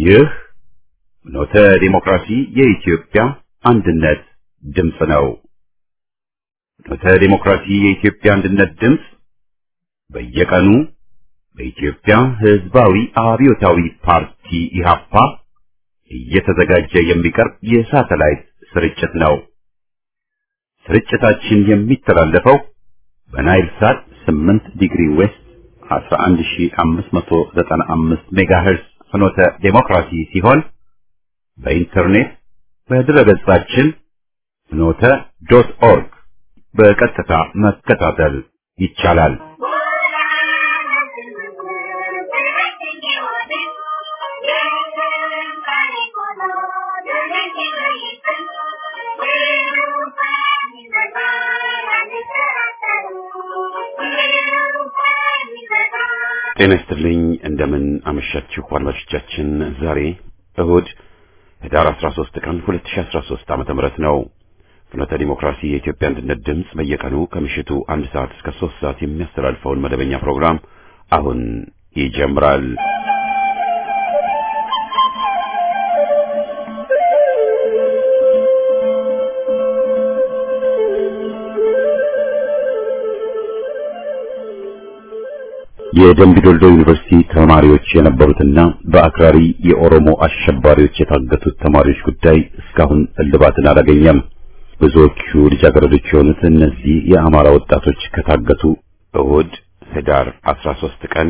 ይህ ኖተ ዲሞክራሲ የኢትዮጵያ አንድነት ድምፅ ነው። ኖተ ዲሞክራሲ የኢትዮጵያ አንድነት ድምፅ በየቀኑ በኢትዮጵያ ሕዝባዊ አብዮታዊ ፓርቲ ኢህአፓ እየተዘጋጀ የሚቀርብ የሳተላይት ስርጭት ነው። ስርጭታችን የሚተላለፈው በናይል ሳት 8 ዲግሪ ዌስት 11595 ሜጋሄርዝ ፍኖተ ዴሞክራሲ ሲሆን በኢንተርኔት በድረገጻችን ፍኖተ ዶት ኦርግ በቀጥታ መከታተል ይቻላል። ጤና ይስጥልኝ። እንደምን አመሻችሁ አድማጮቻችን። ዛሬ እሁድ ህዳር 13 ቀን 2013 ዓመተ ምህረት ነው። ፍኖተ ዲሞክራሲ የኢትዮጵያ አንድነት ድምፅ በየቀኑ ከምሽቱ አንድ ሰዓት እስከ ሶስት ሰዓት የሚያስተላልፈውን መደበኛ ፕሮግራም አሁን ይጀምራል። የደምቢ ዶልዶ ዩኒቨርሲቲ ተማሪዎች የነበሩትና በአክራሪ የኦሮሞ አሸባሪዎች የታገቱት ተማሪዎች ጉዳይ እስካሁን እልባትን አላገኘም። ብዙዎቹ ልጃገረዶች የሆኑት እነዚህ የአማራ ወጣቶች ከታገቱ እሁድ ህዳር 13 ቀን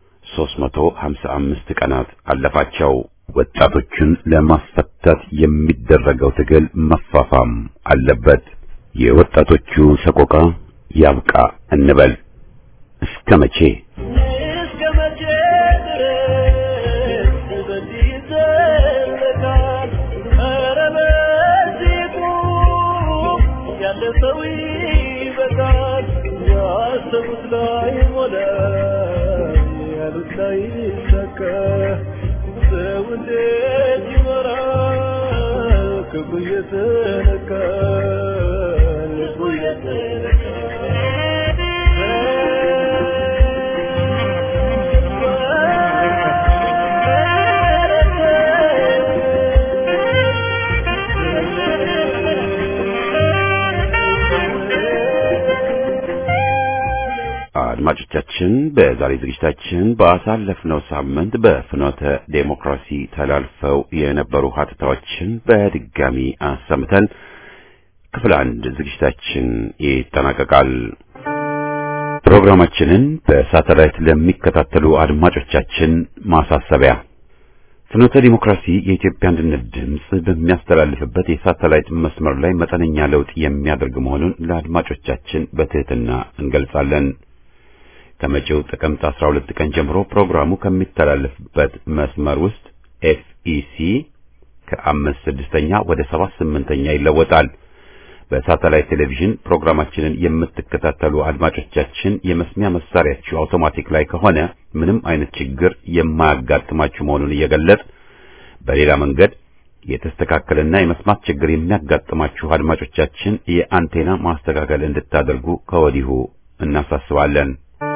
355 ቀናት አለፋቸው። ወጣቶቹን ለማስፈታት የሚደረገው ትግል መፋፋም አለበት። የወጣቶቹ ሰቆቃ ያብቃ እንበል። እስከ መቼ እስከ መቼ ድረስ በዚህ ይዘለቃል? ኧረ በዚህ ቁም፣ ያለ ሰው ይበቃል። ያሰቡት ላይ ሞላ፣ ያሉት ላይ ይሳካ። ሰው እንዴት ይኖራል? ክፉ እየተነካ ልቡ አድማጮቻችን በዛሬ ዝግጅታችን ባሳለፍነው ሳምንት በፍኖተ ዴሞክራሲ ተላልፈው የነበሩ ሀተታዎችን በድጋሚ አሰምተን ክፍል አንድ ዝግጅታችን ይጠናቀቃል። ፕሮግራማችንን በሳተላይት ለሚከታተሉ አድማጮቻችን ማሳሰቢያ ፍኖተ ዲሞክራሲ የኢትዮጵያ አንድነት ድምፅ በሚያስተላልፍበት የሳተላይት መስመር ላይ መጠነኛ ለውጥ የሚያደርግ መሆኑን ለአድማጮቻችን በትህትና እንገልጻለን። ከመጪው ጥቅምት 12 ቀን ጀምሮ ፕሮግራሙ ከሚተላለፍበት መስመር ውስጥ ኤፍኢሲ ከአምስት ስድስተኛ ወደ ሰባት ስምንተኛ ይለወጣል። በሳተላይት ቴሌቪዥን ፕሮግራማችንን የምትከታተሉ አድማጮቻችን የመስሚያ መሳሪያችሁ አውቶማቲክ ላይ ከሆነ ምንም አይነት ችግር የማያጋጥማችሁ መሆኑን እየገለጽ በሌላ መንገድ የተስተካከለና የመስማት ችግር የሚያጋጥማችሁ አድማጮቻችን የአንቴና ማስተካከል እንድታደርጉ ከወዲሁ እናሳስባለን።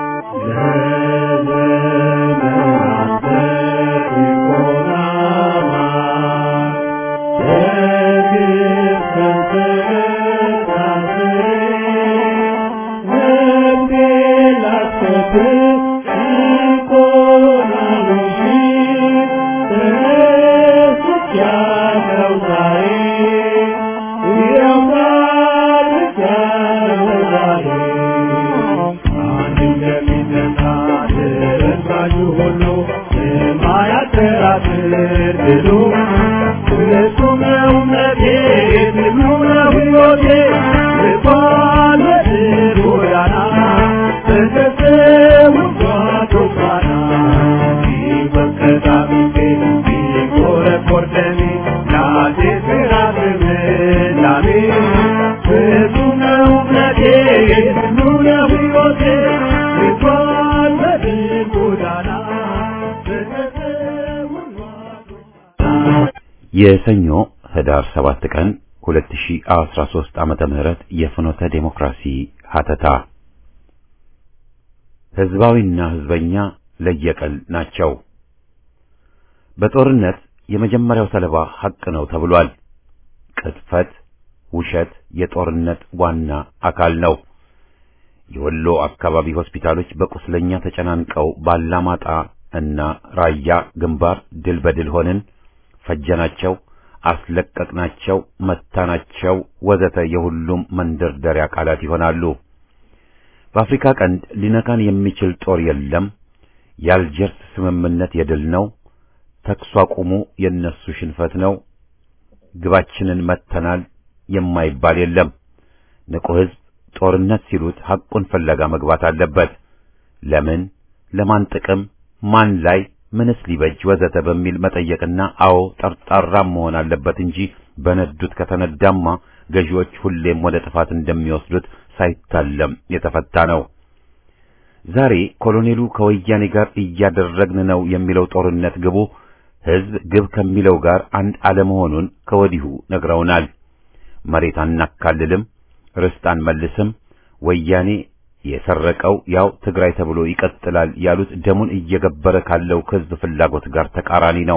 የሰኞ ህዳር 7 ቀን 2013 ዓመተ ምህረት የፍኖተ ዴሞክራሲ ሀተታ ህዝባዊና ህዝበኛ ለየቀል ናቸው። በጦርነት የመጀመሪያው ሰለባ ሐቅ ነው ተብሏል። ቅጥፈት፣ ውሸት የጦርነት ዋና አካል ነው። የወሎ አካባቢ ሆስፒታሎች በቁስለኛ ተጨናንቀው ባላማጣ እና ራያ ግንባር ድል በድል ሆንን፣ ፈጀናቸው፣ አስለቀቅናቸው፣ መታናቸው ወዘተ የሁሉም መንደርደሪያ ቃላት ይሆናሉ። በአፍሪካ ቀንድ ሊነካን የሚችል ጦር የለም። የአልጀርስ ስምምነት የድል ነው። ተኩስ አቁሙ የነሱ ሽንፈት ነው። ግባችንን መተናል የማይባል የለም። ንቁ ሕዝብ ጦርነት ሲሉት ሐቁን ፍለጋ መግባት አለበት። ለምን፣ ለማን ጥቅም፣ ማን ላይ፣ ምንስ ሊበጅ ወዘተ በሚል መጠየቅና አዎ ጠርጣራም መሆን አለበት እንጂ በነዱት ከተነዳማ ገዢዎች ሁሌም ወደ ጥፋት እንደሚወስዱት ሳይታለም የተፈታ ነው። ዛሬ ኮሎኔሉ ከወያኔ ጋር እያደረግን ነው የሚለው ጦርነት ግቡ ሕዝብ ግብ ከሚለው ጋር አንድ አለመሆኑን ከወዲሁ ነግረውናል። መሬት አናካልልም፣ ርስት አንመልስም፣ ወያኔ የሰረቀው ያው ትግራይ ተብሎ ይቀጥላል ያሉት ደሙን እየገበረ ካለው ሕዝብ ፍላጎት ጋር ተቃራኒ ነው።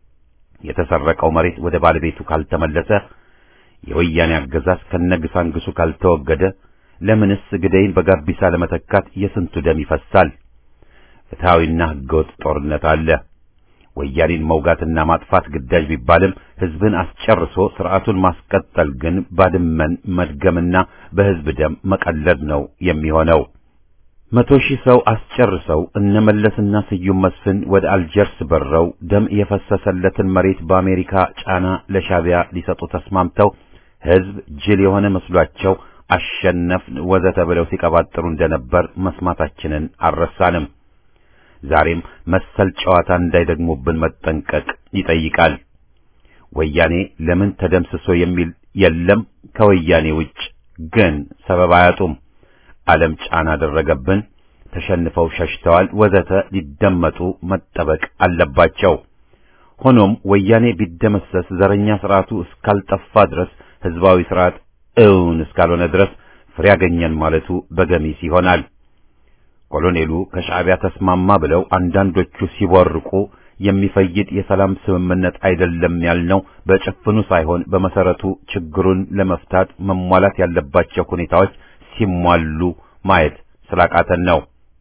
የተሰረቀው መሬት ወደ ባለቤቱ ካልተመለሰ፣ የወያኔ አገዛዝ ከነግሳንግሱ ካልተወገደ፣ ለምንስ ግደይን በጋቢሳ ለመተካት የስንቱ ደም ይፈሳል? ፍትሐዊና ሕገወጥ ጦርነት አለ። ወያኔን መውጋትና ማጥፋት ግዳጅ ቢባልም ሕዝብን አስጨርሶ ስርዓቱን ማስቀጠል ግን ባድመን መድገምና በሕዝብ ደም መቀለድ ነው የሚሆነው። መቶ ሺህ ሰው አስጨርሰው እነ መለስና ስዩም መስፍን ወደ አልጀርስ በረው ደም የፈሰሰለትን መሬት በአሜሪካ ጫና ለሻቢያ ሊሰጡ ተስማምተው ሕዝብ ጅል የሆነ መስሏቸው አሸነፍን ወዘተ ብለው ሲቀባጥሩ እንደነበር መስማታችንን አልረሳንም። ዛሬም መሰል ጨዋታ እንዳይደግሙብን መጠንቀቅ ይጠይቃል። ወያኔ ለምን ተደምስሶ የሚል የለም። ከወያኔ ውጭ ግን ሰበብ አያጡም። ዓለም ጫና አደረገብን፣ ተሸንፈው ሸሽተዋል ወዘተ ሊደመጡ መጠበቅ አለባቸው። ሆኖም ወያኔ ቢደመሰስ ዘረኛ ስርዓቱ እስካልጠፋ ድረስ ህዝባዊ ስርዓት እውን እስካልሆነ ድረስ ፍሬ ያገኘን ማለቱ በገሚስ ይሆናል። ኮሎኔሉ ከሻዕቢያ ተስማማ ብለው አንዳንዶቹ ሲቦርቁ የሚፈይድ የሰላም ስምምነት አይደለም ያልነው በጭፍኑ ሳይሆን በመሰረቱ ችግሩን ለመፍታት መሟላት ያለባቸው ሁኔታዎች ሲሟሉ ማየት ስላቃተን ነው።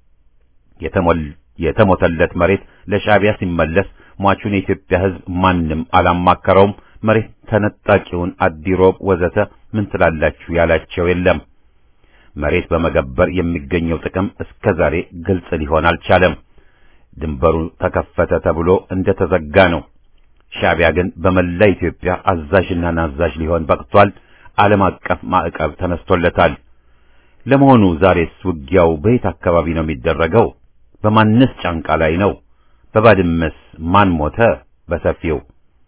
የተሞተለት መሬት ለሻዕቢያ ሲመለስ ሟቹን የኢትዮጵያ ሕዝብ ማንም አላማከረውም። መሬት ተነጣቂውን አዲሮብ ወዘተ ምን ትላላችሁ ያላቸው የለም። መሬት በመገበር የሚገኘው ጥቅም እስከ ዛሬ ግልጽ ሊሆን አልቻለም። ድንበሩ ተከፈተ ተብሎ እንደ ተዘጋ ነው። ሻዕቢያ ግን በመላ ኢትዮጵያ አዛዥና ናዛዥ ሊሆን በቅቷል። ዓለም አቀፍ ማዕቀብ ተነስቶለታል። ለመሆኑ ዛሬስ ውጊያው በየት አካባቢ ነው የሚደረገው? በማንስ ጫንቃ ላይ ነው? በባድመስ ማን ሞተ? በሰፊው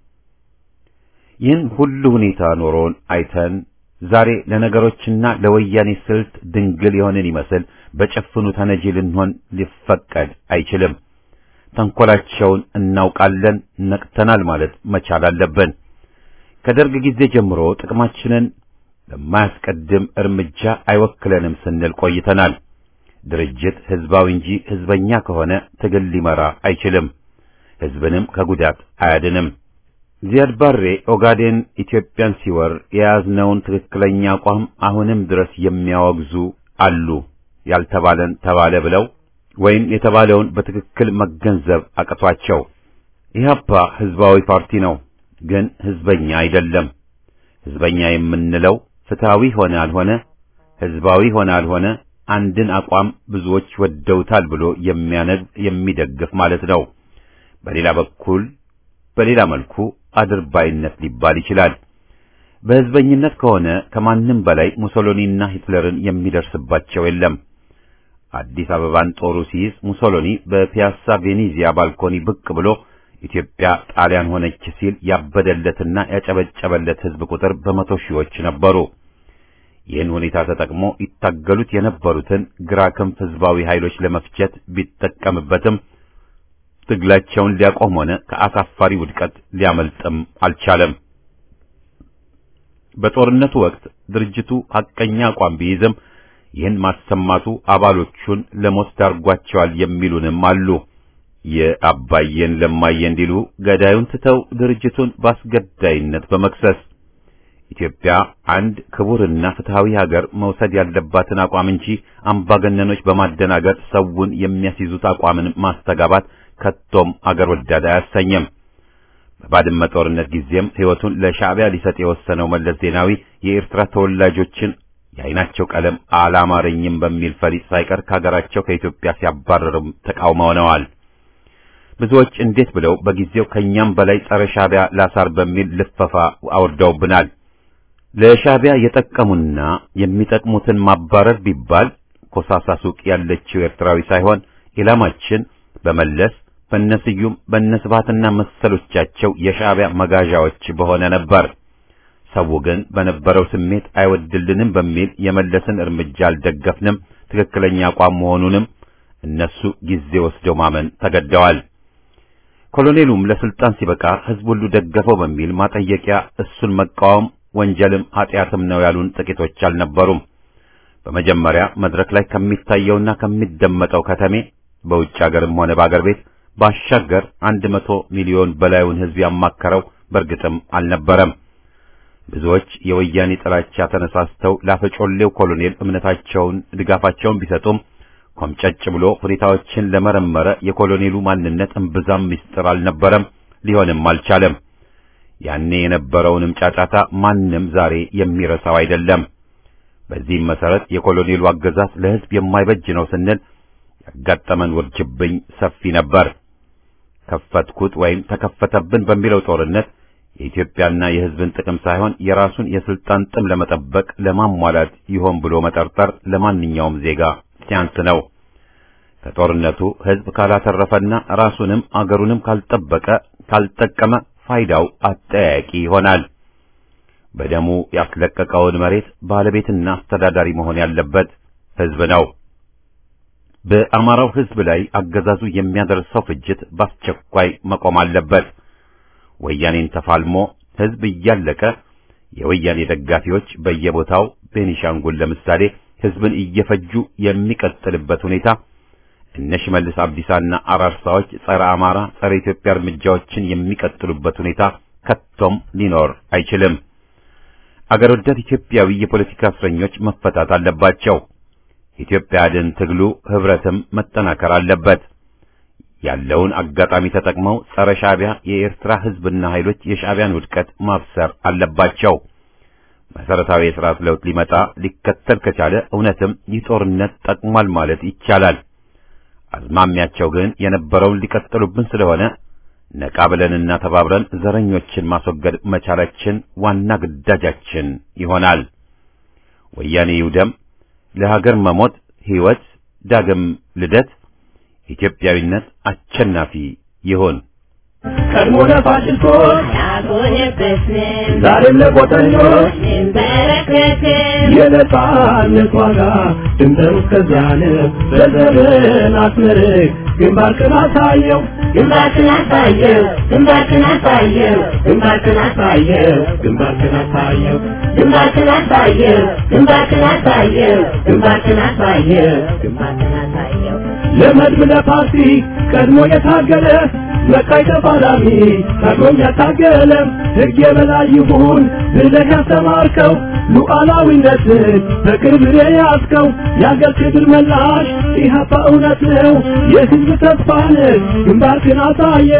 ይህን ሁሉ ሁኔታ ኖሮን አይተን ዛሬ ለነገሮችና ለወያኔ ስልት ድንግል የሆንን ይመስል በጭፍኑ ተነጂ ልንሆን ሊፈቀድ አይችልም። ተንኮላቸውን እናውቃለን፣ ነቅተናል ማለት መቻል አለብን። ከደርግ ጊዜ ጀምሮ ጥቅማችንን በማያስቀድም እርምጃ አይወክለንም ስንል ቆይተናል። ድርጅት ህዝባዊ እንጂ ህዝበኛ ከሆነ ትግል ሊመራ አይችልም፣ ህዝብንም ከጉዳት አያድንም። ዚያድ ባሬ ኦጋዴን ኢትዮጵያን ሲወር የያዝነውን ትክክለኛ አቋም አሁንም ድረስ የሚያወግዙ አሉ። ያልተባለን ተባለ ብለው ወይም የተባለውን በትክክል መገንዘብ አቅቷቸው። ኢህአፓ ህዝባዊ ፓርቲ ነው፣ ግን ህዝበኛ አይደለም። ህዝበኛ የምንለው ፍትሃዊ ሆነ አልሆነ፣ ህዝባዊ ሆነ አልሆነ አንድን አቋም ብዙዎች ወደውታል ብሎ የሚያነግ የሚደግፍ ማለት ነው። በሌላ በኩል በሌላ መልኩ አድርባይነት ሊባል ይችላል። በህዝበኝነት ከሆነ ከማንም በላይ ሙሶሎኒና ሂትለርን የሚደርስባቸው የለም። አዲስ አበባን ጦሩ ሲይዝ ሙሶሎኒ በፒያሳ ቬኔዚያ ባልኮኒ ብቅ ብሎ ኢትዮጵያ ጣሊያን ሆነች ሲል ያበደለትና ያጨበጨበለት ህዝብ ቁጥር በመቶ ሺዎች ነበሩ። ይህን ሁኔታ ተጠቅሞ ይታገሉት የነበሩትን ግራ ክንፍ ህዝባዊ ኃይሎች ለመፍጀት ቢጠቀምበትም ትግላቸውን ሊያቆም ሆነ ከአሳፋሪ ውድቀት ሊያመልጥም አልቻለም። በጦርነቱ ወቅት ድርጅቱ ሐቀኛ አቋም ቢይዝም ይህን ማሰማቱ አባሎቹን ለሞት ዳርጓቸዋል የሚሉንም አሉ። የአባየን ለማየ እንዲሉ ገዳዩን ትተው ድርጅቱን በአስገዳይነት በመክሰስ ኢትዮጵያ አንድ ክቡርና ፍትሃዊ ሀገር መውሰድ ያለባትን አቋም እንጂ አምባገነኖች በማደናገር ሰውን የሚያስይዙት አቋምን ማስተጋባት ከቶም አገር ወዳድ አያሰኝም። በባድመ ጦርነት ጊዜም ሕይወቱን ለሻዕቢያ ሊሰጥ የወሰነው መለስ ዜናዊ የኤርትራ ተወላጆችን የዓይናቸው ቀለም አላማረኝም በሚል ፈሊጥ ሳይቀር ከሀገራቸው ከኢትዮጵያ ሲያባረርም ተቃውመውነዋል። ብዙዎች እንዴት ብለው በጊዜው ከኛም በላይ ጸረ ሻዕቢያ ላሳር በሚል ልፈፋ አውርደውብናል። ለሻዕቢያ የጠቀሙና የሚጠቅሙትን ማባረር ቢባል ኮሳሳ ሱቅ ያለችው ኤርትራዊ ሳይሆን ኢላማችን በመለስ በነስዩም በነስባትና መሰሎቻቸው የሻዕቢያ መጋዣዎች በሆነ ነበር። ሰው ግን በነበረው ስሜት አይወድልንም በሚል የመለስን እርምጃ አልደገፍንም፣ ትክክለኛ አቋም መሆኑንም እነሱ ጊዜ ወስደው ማመን ተገደዋል። ኮሎኔሉም ለስልጣን ሲበቃ ሕዝብ ሁሉ ደገፈው በሚል ማጠየቂያ እሱን መቃወም ወንጀልም ኃጢአትም ነው ያሉን ጥቂቶች አልነበሩም። በመጀመሪያ መድረክ ላይ ከሚታየውና ከሚደመጠው ከተሜ በውጭ ሀገርም ሆነ በአገር ቤት ባሻገር አንድ መቶ ሚሊዮን በላዩን ሕዝብ ያማከረው በእርግጥም አልነበረም። ብዙዎች የወያኔ ጥላቻ ተነሳስተው ላፈጮሌው ኮሎኔል እምነታቸውን ድጋፋቸውን ቢሰጡም ኮምጨጭ ብሎ ሁኔታዎችን ለመረመረ የኮሎኔሉ ማንነት እምብዛም ምስጢር አልነበረም፣ ሊሆንም አልቻለም። ያኔ የነበረውንም ጫጫታ ማንም ዛሬ የሚረሳው አይደለም። በዚህም መሰረት የኮሎኔሉ አገዛዝ ለሕዝብ የማይበጅ ነው ስንል ያጋጠመን ውርጅብኝ ሰፊ ነበር። ከፈትኩት ወይም ተከፈተብን በሚለው ጦርነት የኢትዮጵያና የሕዝብን ጥቅም ሳይሆን የራሱን የስልጣን ጥም ለመጠበቅ ለማሟላት ይሆን ብሎ መጠርጠር ለማንኛውም ዜጋ ሲያንስ ነው። ከጦርነቱ ሕዝብ ካላተረፈና ራሱንም አገሩንም ካልጠበቀ ካልጠቀመ ፋይዳው አጠያያቂ ይሆናል። በደሙ ያስለቀቀውን መሬት ባለቤትና አስተዳዳሪ መሆን ያለበት ሕዝብ ነው። በአማራው ሕዝብ ላይ አገዛዙ የሚያደርሰው ፍጅት በአስቸኳይ መቆም አለበት። ወያኔን ተፋልሞ ሕዝብ እያለቀ የወያኔ ደጋፊዎች በየቦታው ቤኒሻንጉል ለምሳሌ ሕዝብን እየፈጁ የሚቀጥልበት ሁኔታ እነ ሽመልስ አብዲሳና አራርሳዎች ጸረ አማራ፣ ጸረ ኢትዮጵያ እርምጃዎችን የሚቀጥሉበት ሁኔታ ከቶም ሊኖር አይችልም። አገር ወዳድ ኢትዮጵያዊ የፖለቲካ እስረኞች መፈታት አለባቸው። ኢትዮጵያ አድን ትግሉ ህብረትም መጠናከር አለበት። ያለውን አጋጣሚ ተጠቅመው ጸረ ሻዕቢያ የኤርትራ ህዝብና ኃይሎች የሻዕቢያን ውድቀት ማብሰር አለባቸው። መሰረታዊ የሥርዓት ለውጥ ሊመጣ ሊከተል ከቻለ እውነትም ይህ ጦርነት ጠቅሟል ማለት ይቻላል። አዝማሚያቸው ግን የነበረውን ሊቀጥሉብን ስለሆነ ነቃ ብለንና ተባብረን ዘረኞችን ማስወገድ መቻላችን ዋና ግዳጃችን ይሆናል። ወያኔ ይውደም፣ ለሀገር መሞት ሕይወት፣ ዳግም ልደት፣ ኢትዮጵያዊነት አሸናፊ ይሁን። ቀድሞ ለፋሽስቶች ያጎነበስን ዛሬም ለቆጠኞች እንበረከክን የነጻነት ዋጋ ድንበሩ እስከዚያን በዘርን አስመርቅ ግንባርክን አሳየው ግንባርክን አሳየው ግንባርክን አሳየው ግንባርክን አሳየው ግንባርክን አሳየው ግንባርክን አሳየው ግንባርክን አሳየው ግንባርክን አሳየው ግንባርክን አሳየው ለመድብ ለፓርቲ ቀድሞ የታገለ መቃይ ተፋላሚ ታግሎም ያታገለ ሕግ የበላይ ይሁን ብለህ ያስተማርከው ሉዓላዊነትን በቅርብ የያዝከው የአገር ክብር መላሽ ኢህአፓ እውነት ነው የሕዝብ ተስፋ ነህ ግንባርክን አሳየ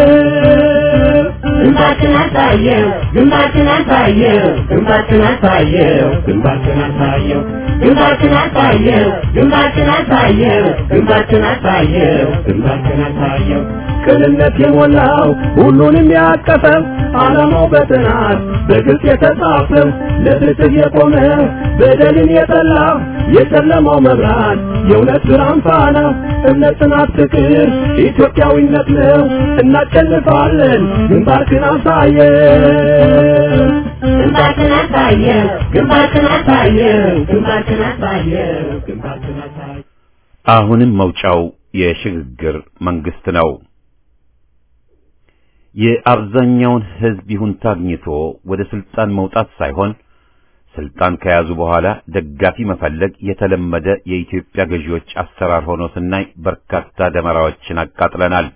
ግንባርክን አሳየው ግንባርክን አሳየው ግንባርክን አሳየው ግንባርክን አሳየው ግንባርክን አሳየው ግንባርክን አሳየው ግንባርክን አሳየው ግንባርክን አሳየው ቅንነት የሞላው ሁሉንም ያቀፈው ዓላማው በጥናት በግልጽ የተጻፈው ለፍትህ የቆመ በደልን የጠላ የጨለማው መብራት የእውነት ብርሃን ፋና እምነት፣ ጽናት፣ ፍቅር ኢትዮጵያዊነት ነው። እናሸንፋለን። ግንባርክን አሳየው ግንባርክን አሳየው ግንባርክን አሳየው ግንባርክን አሳየው ግንባርክን አሳየው አሁንም መውጫው የሽግግር መንግስት ነው። የአብዛኛውን ሕዝብ ይሁንታ አግኝቶ ወደ ስልጣን መውጣት ሳይሆን ስልጣን ከያዙ በኋላ ደጋፊ መፈለግ የተለመደ የኢትዮጵያ ገዢዎች አሰራር ሆኖ ስናይ በርካታ ደመራዎችን አቃጥለናል።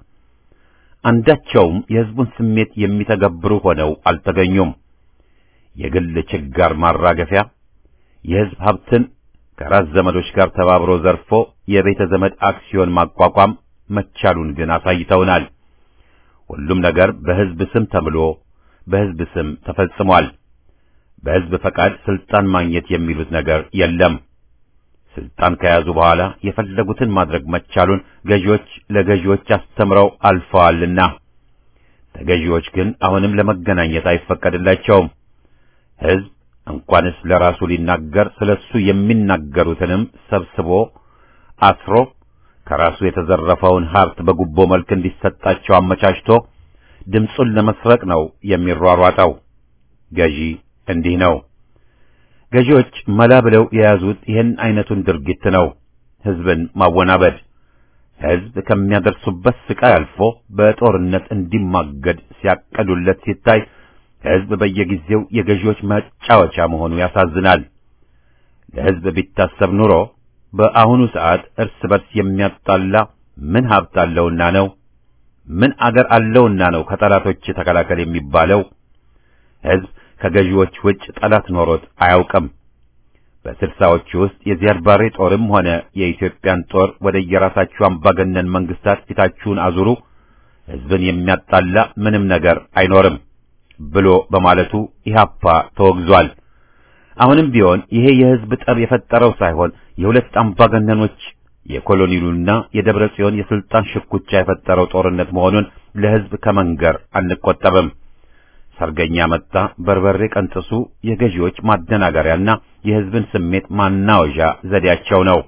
አንዳቸውም የሕዝቡን ስሜት የሚተገብሩ ሆነው አልተገኙም። የግል ችጋር ማራገፊያ የሕዝብ ሀብትን ከራስ ዘመዶች ጋር ተባብሮ ዘርፎ የቤተ ዘመድ አክሲዮን ማቋቋም መቻሉን ግን አሳይተውናል። ሁሉም ነገር በሕዝብ ስም ተምሎ በሕዝብ ስም ተፈጽሟል። በሕዝብ ፈቃድ ስልጣን ማግኘት የሚሉት ነገር የለም። ስልጣን ከያዙ በኋላ የፈለጉትን ማድረግ መቻሉን ገዢዎች ለገዢዎች አስተምረው አልፈዋልና ተገዢዎች ግን አሁንም ለመገናኘት አይፈቀድላቸውም። ሕዝብ እንኳንስ ለራሱ ሊናገር ስለሱ የሚናገሩትንም ሰብስቦ አስሮ ከራሱ የተዘረፈውን ሀብት በጉቦ መልክ እንዲሰጣቸው አመቻችቶ ድምፁን ለመስረቅ ነው የሚሯሯጠው። ገዢ እንዲህ ነው። ገዢዎች መላ ብለው የያዙት ይህን አይነቱን ድርጊት ነው፣ ሕዝብን ማወናበድ። ሕዝብ ከሚያደርሱበት ስቃይ አልፎ በጦርነት እንዲማገድ ሲያቀዱለት ሲታይ ሕዝብ በየጊዜው የገዢዎች መጫወቻ መሆኑ ያሳዝናል። ለሕዝብ ቢታሰብ ኑሮ በአሁኑ ሰዓት እርስ በርስ የሚያጣላ ምን ሀብት አለውና ነው? ምን አገር አለውና ነው ከጠላቶች ተከላከል የሚባለው? ሕዝብ ከገዢዎች ውጭ ጠላት ኖሮት አያውቅም። በስልሳዎቹ ውስጥ የዚያድ ባሬ ጦርም ሆነ የኢትዮጵያን ጦር ወደ የራሳችሁ አምባገነን መንግስታት ፊታችሁን አዙሩ፣ ሕዝብን የሚያጣላ ምንም ነገር አይኖርም ብሎ በማለቱ ኢህአፓ ተወግዟል። አሁንም ቢሆን ይሄ የሕዝብ ጠብ የፈጠረው ሳይሆን የሁለት አምባገነኖች የኮሎኔሉና የደብረ ጽዮን የስልጣን ሽኩቻ የፈጠረው ጦርነት መሆኑን ለሕዝብ ከመንገር አንቆጠብም። ሰርገኛ መጣ በርበሬ ቀንጥሱ የገዢዎች ማደናገሪያና የሕዝብን ስሜት ማናወዣ ዘዴያቸው ነው።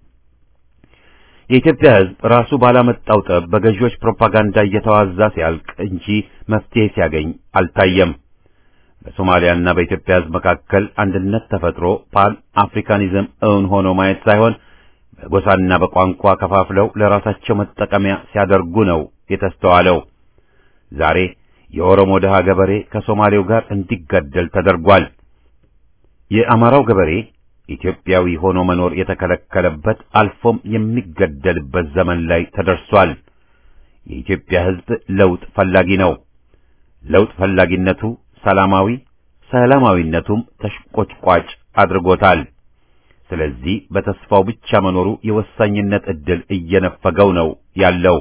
የኢትዮጵያ ሕዝብ ራሱ ባላመጣው ጠብ በገዢዎች ፕሮፓጋንዳ እየተዋዛ ሲያልቅ እንጂ መፍትሄ ሲያገኝ አልታየም። በሶማሊያና በኢትዮጵያ ሕዝብ መካከል አንድነት ተፈጥሮ ፓን አፍሪካኒዝም እውን ሆኖ ማየት ሳይሆን በጎሳና በቋንቋ ከፋፍለው ለራሳቸው መጠቀሚያ ሲያደርጉ ነው የተስተዋለው። ዛሬ የኦሮሞ ድሃ ገበሬ ከሶማሌው ጋር እንዲገደል ተደርጓል። የአማራው ገበሬ ኢትዮጵያዊ ሆኖ መኖር የተከለከለበት አልፎም የሚገደልበት ዘመን ላይ ተደርሷል። የኢትዮጵያ ሕዝብ ለውጥ ፈላጊ ነው። ለውጥ ፈላጊነቱ ሰላማዊ፣ ሰላማዊነቱም ተሽቆጭቋጭ አድርጎታል። ስለዚህ በተስፋው ብቻ መኖሩ የወሳኝነት ዕድል እየነፈገው ነው ያለው።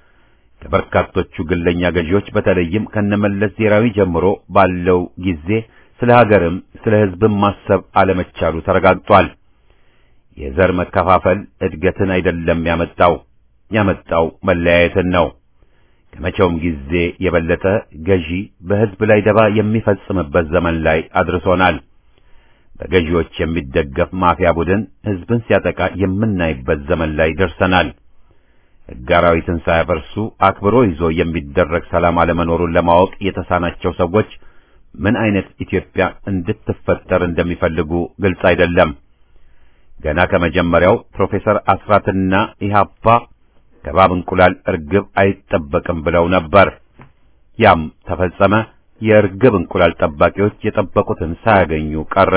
ከበርካቶቹ ግለኛ ገዢዎች በተለይም ከነመለስ ዜናዊ ጀምሮ ባለው ጊዜ ስለ ሀገርም ስለ ሕዝብም ማሰብ አለመቻሉ ተረጋግጧል። የዘር መከፋፈል እድገትን አይደለም ያመጣው ያመጣው መለያየትን ነው። ከመቼውም ጊዜ የበለጠ ገዢ በሕዝብ ላይ ደባ የሚፈጽምበት ዘመን ላይ አድርሶናል። በገዢዎች የሚደገፍ ማፊያ ቡድን ሕዝብን ሲያጠቃ የምናይበት ዘመን ላይ ደርሰናል። ሕግ አራዊትን ሳያፈርሱ አክብሮ ይዞ የሚደረግ ሰላም አለመኖሩን ለማወቅ የተሳናቸው ሰዎች ምን አይነት ኢትዮጵያ እንድትፈጠር እንደሚፈልጉ ግልጽ አይደለም። ገና ከመጀመሪያው ፕሮፌሰር አስራትና ኢህአፓ ከባብ እንቁላል እርግብ አይጠበቅም ብለው ነበር። ያም ተፈጸመ። የእርግብ እንቁላል ጠባቂዎች የጠበቁትን ሳያገኙ ቀረ።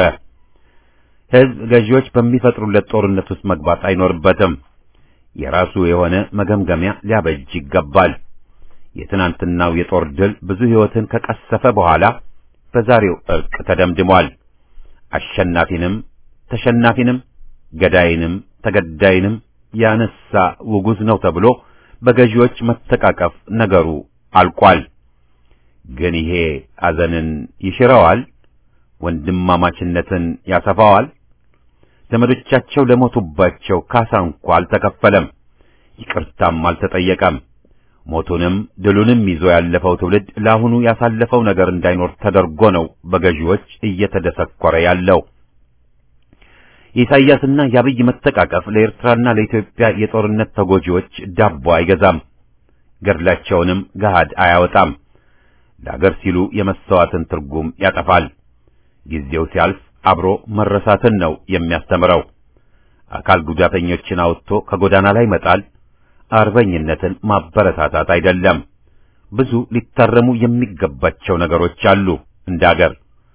ሕዝብ ገዢዎች በሚፈጥሩለት ጦርነት ውስጥ መግባት አይኖርበትም። የራሱ የሆነ መገምገሚያ ሊያበጅ ይገባል። የትናንትናው የጦር ድል ብዙ ሕይወትን ከቀሰፈ በኋላ በዛሬው ዕርቅ ተደምድሟል። አሸናፊንም ተሸናፊንም ገዳይንም ተገዳይንም ያነሳ ውጉዝ ነው ተብሎ በገዢዎች መተቃቀፍ ነገሩ አልቋል። ግን ይሄ አዘንን ይሽረዋል? ወንድማማችነትን ያሰፋዋል? ዘመዶቻቸው ለሞቱባቸው ካሳ እንኳ አልተከፈለም፣ ይቅርታም አልተጠየቀም። ሞቱንም ድሉንም ይዞ ያለፈው ትውልድ ለአሁኑ ያሳለፈው ነገር እንዳይኖር ተደርጎ ነው በገዢዎች እየተደሰኮረ ያለው። የኢሳይያስና የአብይ መተቃቀፍ ለኤርትራና ለኢትዮጵያ የጦርነት ተጎጂዎች ዳቦ አይገዛም፣ ገድላቸውንም ገሃድ አያወጣም። ለአገር ሲሉ የመሥዋዕትን ትርጉም ያጠፋል። ጊዜው ሲያልፍ አብሮ መረሳትን ነው የሚያስተምረው። አካል ጉዳተኞችን አውጥቶ ከጎዳና ላይ መጣል አርበኝነትን ማበረታታት አይደለም። ብዙ ሊታረሙ የሚገባቸው ነገሮች አሉ። እንደ አገር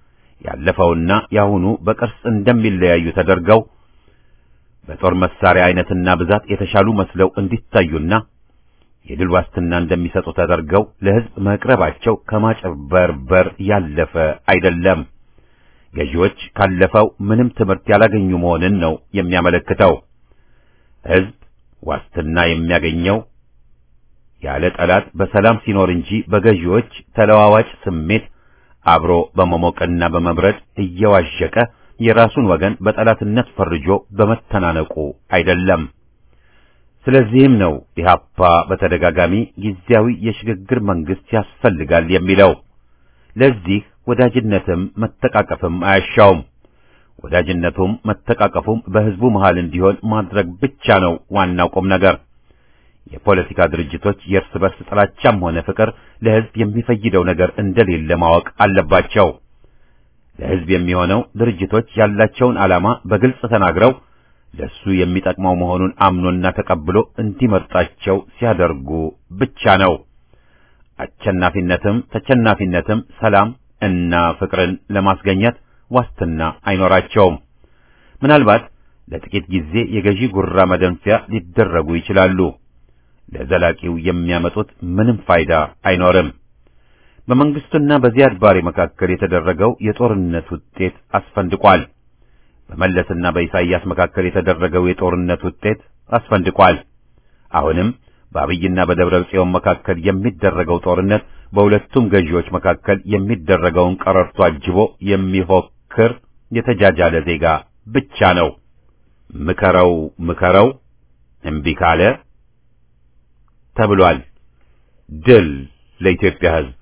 ያለፈውና ያሁኑ በቅርስ እንደሚለያዩ ተደርገው በጦር መሳሪያ አይነትና ብዛት የተሻሉ መስለው እንዲታዩና የድል ዋስትና እንደሚሰጡ ተደርገው ለሕዝብ መቅረባቸው ከማጭበርበር ያለፈ አይደለም። ገዢዎች ካለፈው ምንም ትምህርት ያላገኙ መሆንን ነው የሚያመለክተው። ሕዝብ ዋስትና የሚያገኘው ያለ ጠላት በሰላም ሲኖር እንጂ በገዢዎች ተለዋዋጭ ስሜት አብሮ በመሞቅና በመብረድ እየዋዠቀ የራሱን ወገን በጠላትነት ፈርጆ በመተናነቁ አይደለም። ስለዚህም ነው ኢህአፓ በተደጋጋሚ ጊዜያዊ የሽግግር መንግስት ያስፈልጋል የሚለው። ለዚህ ወዳጅነትም መተቃቀፍም አያሻውም። ወዳጅነቱም መተቃቀፉም በህዝቡ መሃል እንዲሆን ማድረግ ብቻ ነው ዋናው ቁም ነገር። የፖለቲካ ድርጅቶች የእርስ በርስ ጥላቻም ሆነ ፍቅር ለህዝብ የሚፈይደው ነገር እንደሌለ ማወቅ አለባቸው። ለህዝብ የሚሆነው ድርጅቶች ያላቸውን ዓላማ በግልጽ ተናግረው ለሱ የሚጠቅመው መሆኑን አምኖና ተቀብሎ እንዲመርጣቸው ሲያደርጉ ብቻ ነው። አሸናፊነትም ተቸናፊነትም ሰላም እና ፍቅርን ለማስገኘት ዋስትና አይኖራቸውም። ምናልባት ለጥቂት ጊዜ የገዢ ጉራ መደንፊያ ሊደረጉ ይችላሉ። ለዘላቂው የሚያመጡት ምንም ፋይዳ አይኖርም። በመንግስቱና በዚያድ ባሬ መካከል የተደረገው የጦርነት ውጤት አስፈንድቋል። በመለስና በኢሳይያስ መካከል የተደረገው የጦርነት ውጤት አስፈንድቋል። አሁንም በአብይና በደብረ ጽዮን መካከል የሚደረገው ጦርነት በሁለቱም ገዢዎች መካከል የሚደረገውን ቀረርቶ አጅቦ የሚፎክር የተጃጃለ ዜጋ ብቻ ነው። ምከረው ምከረው እምቢ ካለ ተብሏል። ድል ለኢትዮጵያ ሕዝብ!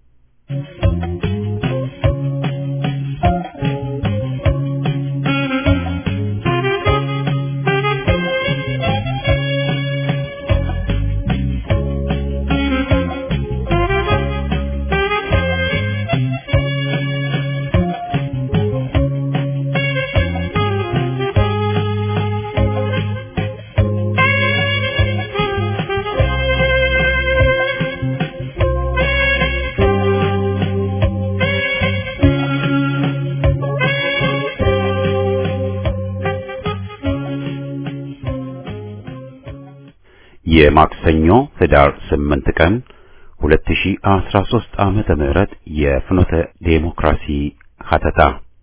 የማክሰኞ ህዳር 8 ቀን 2013 ዓመተ ምህረት የፍኖተ ዴሞክራሲ ሀተታ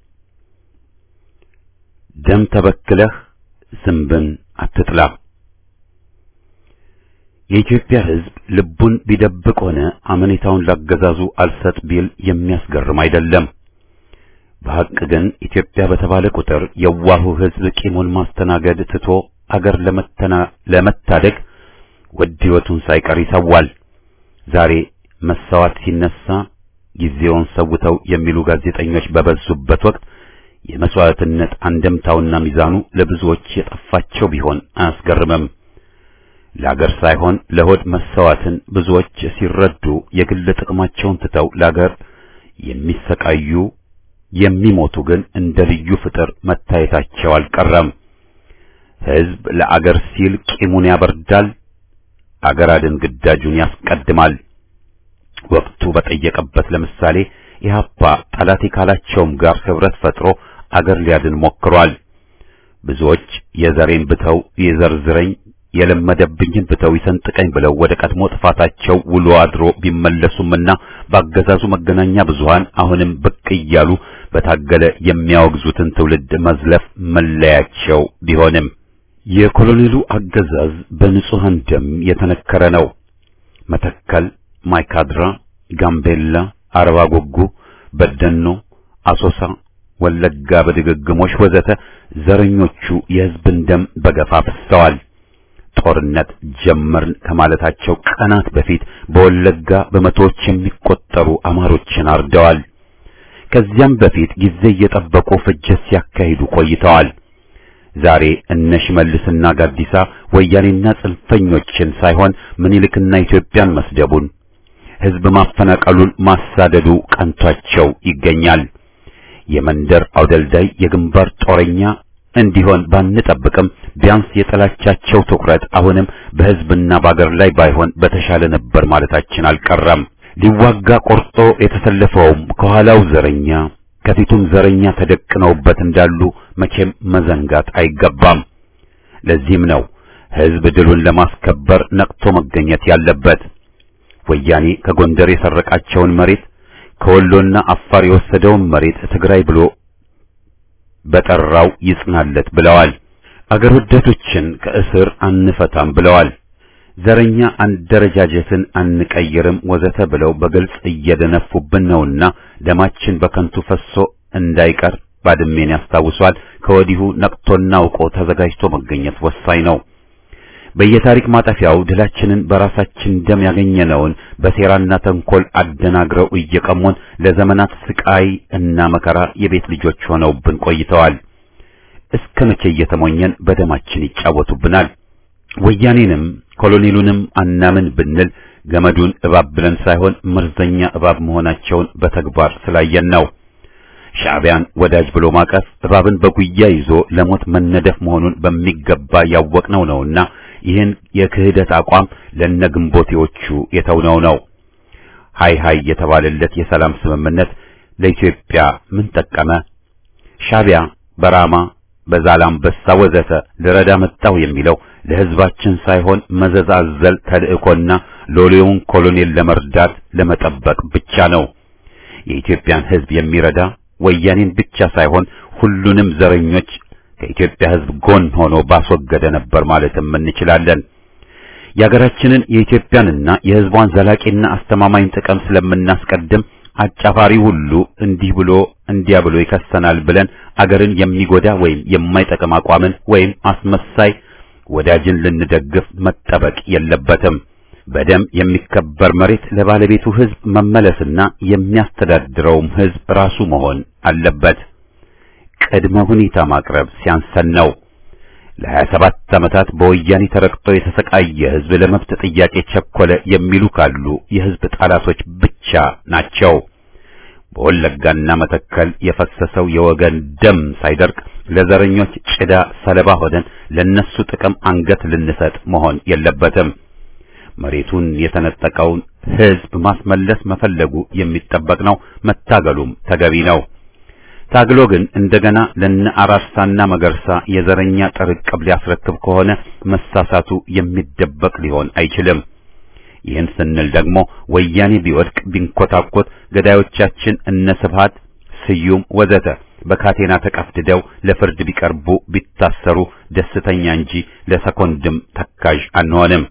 ደም ተበክለህ ዝንብን አትጥላ። የኢትዮጵያ ሕዝብ ልቡን ቢደብቅ ሆነ አመኔታውን ላገዛዙ አልሰጥ ቢል የሚያስገርም አይደለም። በሐቅ ግን ኢትዮጵያ በተባለ ቁጥር የዋሁ ሕዝብ ቂሙን ማስተናገድ ትቶ አገር ለመተና ለመታደግ ውድ ሕይወቱን ሳይቀር ይሰዋል። ዛሬ መሰዋት ሲነሳ ጊዜውን ሰውተው የሚሉ ጋዜጠኞች በበዙበት ወቅት የመስዋዕትነት አንደምታውና ሚዛኑ ለብዙዎች የጠፋቸው ቢሆን አያስገርምም። ለአገር ሳይሆን ለሆድ መሰዋትን ብዙዎች ሲረዱ የግል ጥቅማቸውን ትተው ለአገር የሚሰቃዩ የሚሞቱ ግን እንደ ልዩ ፍጥር መታየታቸው አልቀረም። ሕዝብ ለአገር ሲል ቂሙን ያበርዳል፣ አገር አድን ግዳጁን ያስቀድማል። ወቅቱ በጠየቀበት ለምሳሌ ኢህአፓ ጠላቴ ካላቸውም ጋር ህብረት ፈጥሮ አገር ሊያድን ሞክሯል። ብዙዎች የዘሬን ብተው የዘርዝረኝ የለመደብኝን ብተው ይሰንጥቀኝ ብለው ወደ ቀድሞ ጥፋታቸው ውሎ አድሮ ቢመለሱምና ባገዛዙ መገናኛ ብዙሃን አሁንም ብቅ እያሉ በታገለ የሚያወግዙትን ትውልድ መዝለፍ መለያቸው ቢሆንም የኮሎኔሉ አገዛዝ በንጹሐን ደም የተነከረ ነው። መተከል፣ ማይካድራ፣ ጋምቤላ፣ አርባ ጉጉ፣ በደኖ፣ አሶሳ፣ ወለጋ በድግግሞሽ ወዘተ ዘረኞቹ የሕዝብን ደም በገፋ ፈሰዋል። ጦርነት ጀመርን ከማለታቸው ቀናት በፊት በወለጋ በመቶዎች የሚቆጠሩ አማሮችን አርደዋል። ከዚያም በፊት ጊዜ እየጠበቁ ፍጅት ሲያካሂዱ ቆይተዋል። ዛሬ እነ ሽመልስና ጋዲሳ ወያኔና ጽንፈኞችን ሳይሆን ምኒልክና ኢትዮጵያን መስደቡን ሕዝብ ማፈናቀሉን ማሳደዱ ቀንቷቸው ይገኛል። የመንደር አውደልዳይ የግንባር ጦረኛ እንዲሆን ባንጠብቅም ቢያንስ የጠላቻቸው ትኩረት አሁንም በሕዝብና በአገር ላይ ባይሆን በተሻለ ነበር ማለታችን አልቀረም። ሊዋጋ ቆርጦ የተሰለፈውም ከኋላው ዘረኛ ከፊቱም ዘረኛ ተደቅነውበት እንዳሉ መቼም መዘንጋት አይገባም። ለዚህም ነው ሕዝብ ድሉን ለማስከበር ነቅቶ መገኘት ያለበት። ወያኔ ከጎንደር የሰረቃቸውን መሬት ከወሎና አፋር የወሰደውን መሬት ትግራይ ብሎ በጠራው ይጽናለት ብለዋል። አገር ወዳዶችን ከእስር አንፈታም ብለዋል። ዘረኛ አደረጃጀትን አንቀይርም ወዘተ ብለው በግልጽ እየደነፉብን ነውና ደማችን በከንቱ ፈሶ እንዳይቀር ባድሜን ያስታውሷል። ከወዲሁ ነቅቶና አውቆ ተዘጋጅቶ መገኘት ወሳኝ ነው። በየታሪክ ማጠፊያው ድላችንን በራሳችን ደም ያገኘነውን በሴራና ተንኮል አደናግረው እየቀሙን ለዘመናት ስቃይ እና መከራ የቤት ልጆች ሆነውብን ቆይተዋል። እስከ መቼ እየተሞኘን በደማችን ይጫወቱብናል? ወያኔንም ኮሎኔሉንም አናምን ብንል ገመዱን እባብ ብለን ሳይሆን መርዘኛ እባብ መሆናቸውን በተግባር ስላየን ነው። ሻዕቢያን ወዳጅ ብሎ ማቀፍ እባብን በጉያ ይዞ ለሞት መነደፍ መሆኑን በሚገባ ያወቅነው ነውና ይህን የክህደት አቋም ለነግንቦቴዎቹ የተውነው ነው። ሃይ ሃይ የተባለለት የሰላም ስምምነት ለኢትዮጵያ ምን ጠቀመ? ሻዕቢያ በራማ በዛላምበሳ ወዘተ ልረዳ መጣሁ የሚለው ለሕዝባችን ሳይሆን መዘዝ አዘል ተልእኮና ሎሌውን ኮሎኔል ለመርዳት ለመጠበቅ ብቻ ነው። የኢትዮጵያን ሕዝብ የሚረዳ ወያኔን ብቻ ሳይሆን ሁሉንም ዘረኞች ከኢትዮጵያ ሕዝብ ጎን ሆኖ ባስወገደ ነበር ማለትም እንችላለን። የሀገራችንን የኢትዮጵያንና የሕዝቧን ዘላቂና አስተማማኝ ጥቅም ስለምናስቀድም አጫፋሪ ሁሉ እንዲህ ብሎ እንዲያ ብሎ ይከሰናል ብለን አገርን የሚጎዳ ወይም የማይጠቅም አቋምን ወይም አስመሳይ ወዳጅን ልንደግፍ መጠበቅ የለበትም። በደም የሚከበር መሬት ለባለቤቱ ሕዝብ መመለስና የሚያስተዳድረውም ሕዝብ ራሱ መሆን አለበት። ቅድመ ሁኔታ ማቅረብ ሲያንሰን ነው። ለሀያ ሰባት ዓመታት በወያኔ ተረግጦ የተሰቃየ ሕዝብ ለመብት ጥያቄ ቸኮለ የሚሉ ካሉ የሕዝብ ጠላቶች ብቻ ናቸው። በወለጋና መተከል የፈሰሰው የወገን ደም ሳይደርቅ ለዘረኞች ጭዳ ሰለባ ሆነን ለነሱ ጥቅም አንገት ልንሰጥ መሆን የለበትም። መሬቱን የተነጠቀውን ሕዝብ ማስመለስ መፈለጉ የሚጠበቅ ነው። መታገሉም ተገቢ ነው። ታግሎ ግን እንደገና ለነ አራርሳና መገርሳ የዘረኛ ጥርቅብ ሊያስረክብ ከሆነ መሳሳቱ የሚደበቅ ሊሆን አይችልም። ይህን ስንል ደግሞ ወያኔ ቢወድቅ ቢንኮታኮት ገዳዮቻችን እነ ስብሃት ስዩም ወዘተ በካቴና ተቀፍድደው ለፍርድ ቢቀርቡ ቢታሰሩ ደስተኛ እንጂ ለሰኮንድም ተካዥ አንሆንም።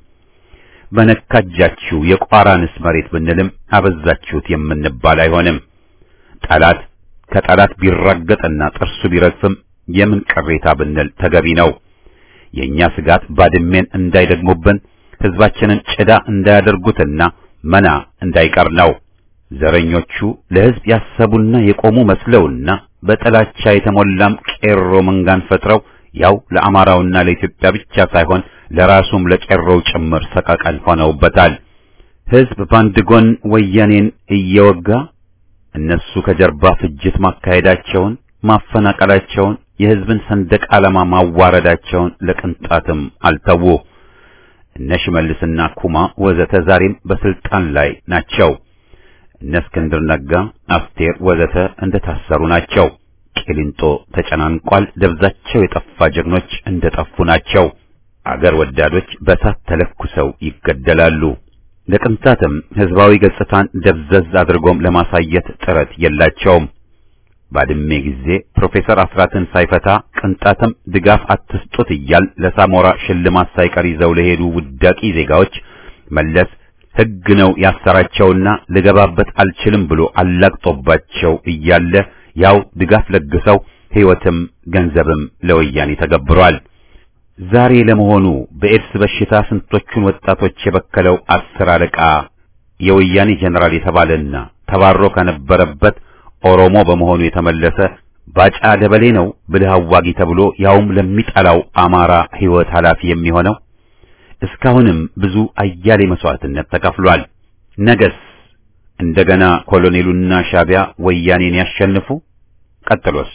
በነካጃችሁ የቋራንስ መሬት ብንልም አበዛችሁት የምንባል አይሆንም። ጠላት ከጠላት ቢራገጥና ጥርሱ ቢረግፍም የምን ቅሬታ ብንል ተገቢ ነው። የኛ ስጋት ባድሜን እንዳይደግሙብን ሕዝባችንን ጭዳ እንዳያደርጉትና መና እንዳይቀር ነው። ዘረኞቹ ለሕዝብ ያሰቡና የቆሙ መስለውና በጥላቻ የተሞላም ቄሮ መንጋን ፈጥረው ያው ለአማራውና ለኢትዮጵያ ብቻ ሳይሆን ለራሱም ለቄሮው ጭምር ሰቀቀን ሆነውበታል። ሕዝብ በአንድ ጎን ወያኔን እየወጋ እነሱ ከጀርባ ፍጅት ማካሄዳቸውን፣ ማፈናቀላቸውን፣ የሕዝብን ሰንደቅ ዓላማ ማዋረዳቸውን ለቅንጣትም አልተዉ። እነ ሽመልስና ኩማ ወዘተ ዛሬም በስልጣን ላይ ናቸው። እነ እስክንድር ነጋ፣ አስቴር ወዘተ እንደታሰሩ ናቸው። ቂሊንጦ ተጨናንቋል። ደብዛቸው የጠፋ ጀግኖች እንደጠፉ ናቸው። አገር ወዳዶች በሳት ተለኩሰው ይገደላሉ። ለቅንጣትም ሕዝባዊ ገጽታን ደብዘዝ አድርጎም ለማሳየት ጥረት የላቸውም። ባድሜ ጊዜ ፕሮፌሰር አስራትን ሳይፈታ ቅንጣትም ድጋፍ አትስጡት እያል ለሳሞራ ሽልማት ሳይቀር ይዘው ለሄዱ ውዳቂ ዜጋዎች መለስ ሕግ ነው ያሰራቸውና ልገባበት አልችልም ብሎ አላግጦባቸው እያለ ያው ድጋፍ ለግሰው ሕይወትም ገንዘብም ለወያኔ ተገብሯል። ዛሬ ለመሆኑ በኤድስ በሽታ ስንቶቹን ወጣቶች የበከለው አስር አለቃ የወያኔ ጀነራል የተባለና ተባሮ ከነበረበት ኦሮሞ በመሆኑ የተመለሰ ባጫ ደበሌ ነው ብልህ አዋጊ ተብሎ ያውም ለሚጠላው አማራ ሕይወት ኃላፊ የሚሆነው? እስካሁንም ብዙ አያሌ መስዋዕትነት ተከፍሏል። ነገስ እንደገና ኮሎኔሉና ሻቢያ ወያኔን ያሸንፉ? ቀጥሎስ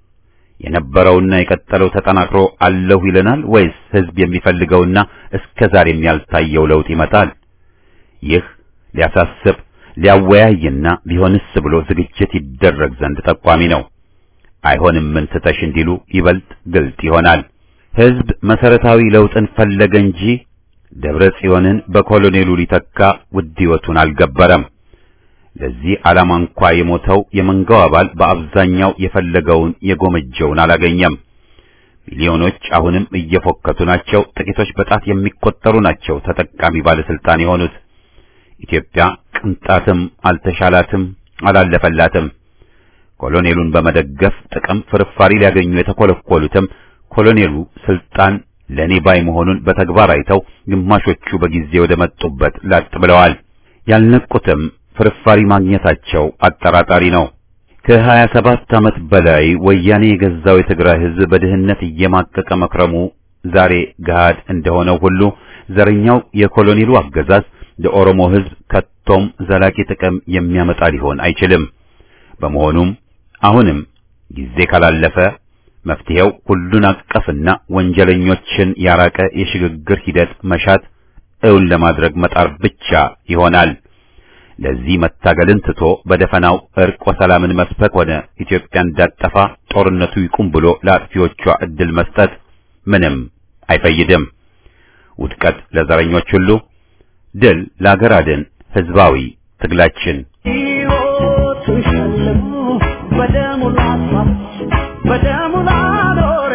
የነበረውና የቀጠለው ተጠናክሮ አለሁ ይለናል ወይስ ሕዝብ የሚፈልገውና እስከ ዛሬም ያልታየው ለውጥ ይመጣል? ይህ ሊያሳስብ ሊያወያይና ቢሆንስ ብሎ ዝግጅት ይደረግ ዘንድ ጠቋሚ ነው። አይሆንም ምን ትተሽ እንዲሉ ይበልጥ ግልጥ ይሆናል። ሕዝብ መሰረታዊ ለውጥን ፈለገ እንጂ ደብረ ጽዮንን በኮሎኔሉ ሊተካ ውድ ሕይወቱን አልገበረም። ለዚህ ዓላማ እንኳ የሞተው የመንጋው አባል በአብዛኛው የፈለገውን የጎመጀውን አላገኘም። ሚሊዮኖች አሁንም እየፎከቱ ናቸው። ጥቂቶች በጣት የሚቆጠሩ ናቸው ተጠቃሚ ባለስልጣን የሆኑት። ኢትዮጵያ ቅንጣትም አልተሻላትም፣ አላለፈላትም። ኮሎኔሉን በመደገፍ ጥቅም ፍርፋሪ ሊያገኙ የተኮለኮሉትም ኮሎኔሉ ስልጣን ለኔ ባይ መሆኑን በተግባር አይተው ግማሾቹ በጊዜ ወደ መጡበት ላጥ ብለዋል። ያልነቁትም ፍርፋሪ ማግኘታቸው አጠራጣሪ ነው። ከሀያ ሰባት ዓመት በላይ ወያኔ የገዛው የትግራይ ሕዝብ በድህነት እየማቀቀ መክረሙ ዛሬ ገሃድ እንደሆነው ሁሉ ዘረኛው የኮሎኔሉ አገዛዝ ለኦሮሞ ሕዝብ ከቶም ዘላቂ ጥቅም የሚያመጣ ሊሆን አይችልም። በመሆኑም አሁንም ጊዜ ካላለፈ መፍትሄው ሁሉን አቀፍና ወንጀለኞችን ያራቀ የሽግግር ሂደት መሻት እውን ለማድረግ መጣር ብቻ ይሆናል። ለዚህ መታገልን ትቶ በደፈናው እርቅ ወሰላምን መስበክ ሆነ ኢትዮጵያ እንዳጠፋ ጦርነቱ ይቁም ብሎ ለአጥፊዎቿ እድል መስጠት ምንም አይፈይድም። ውድቀት ለዘረኞች ሁሉ፣ ድል ለአገር አድን ህዝባዊ ትግላችን ሕይወቱን ሸልሞ በደሙ ላስዋብ በደሙ ላኖር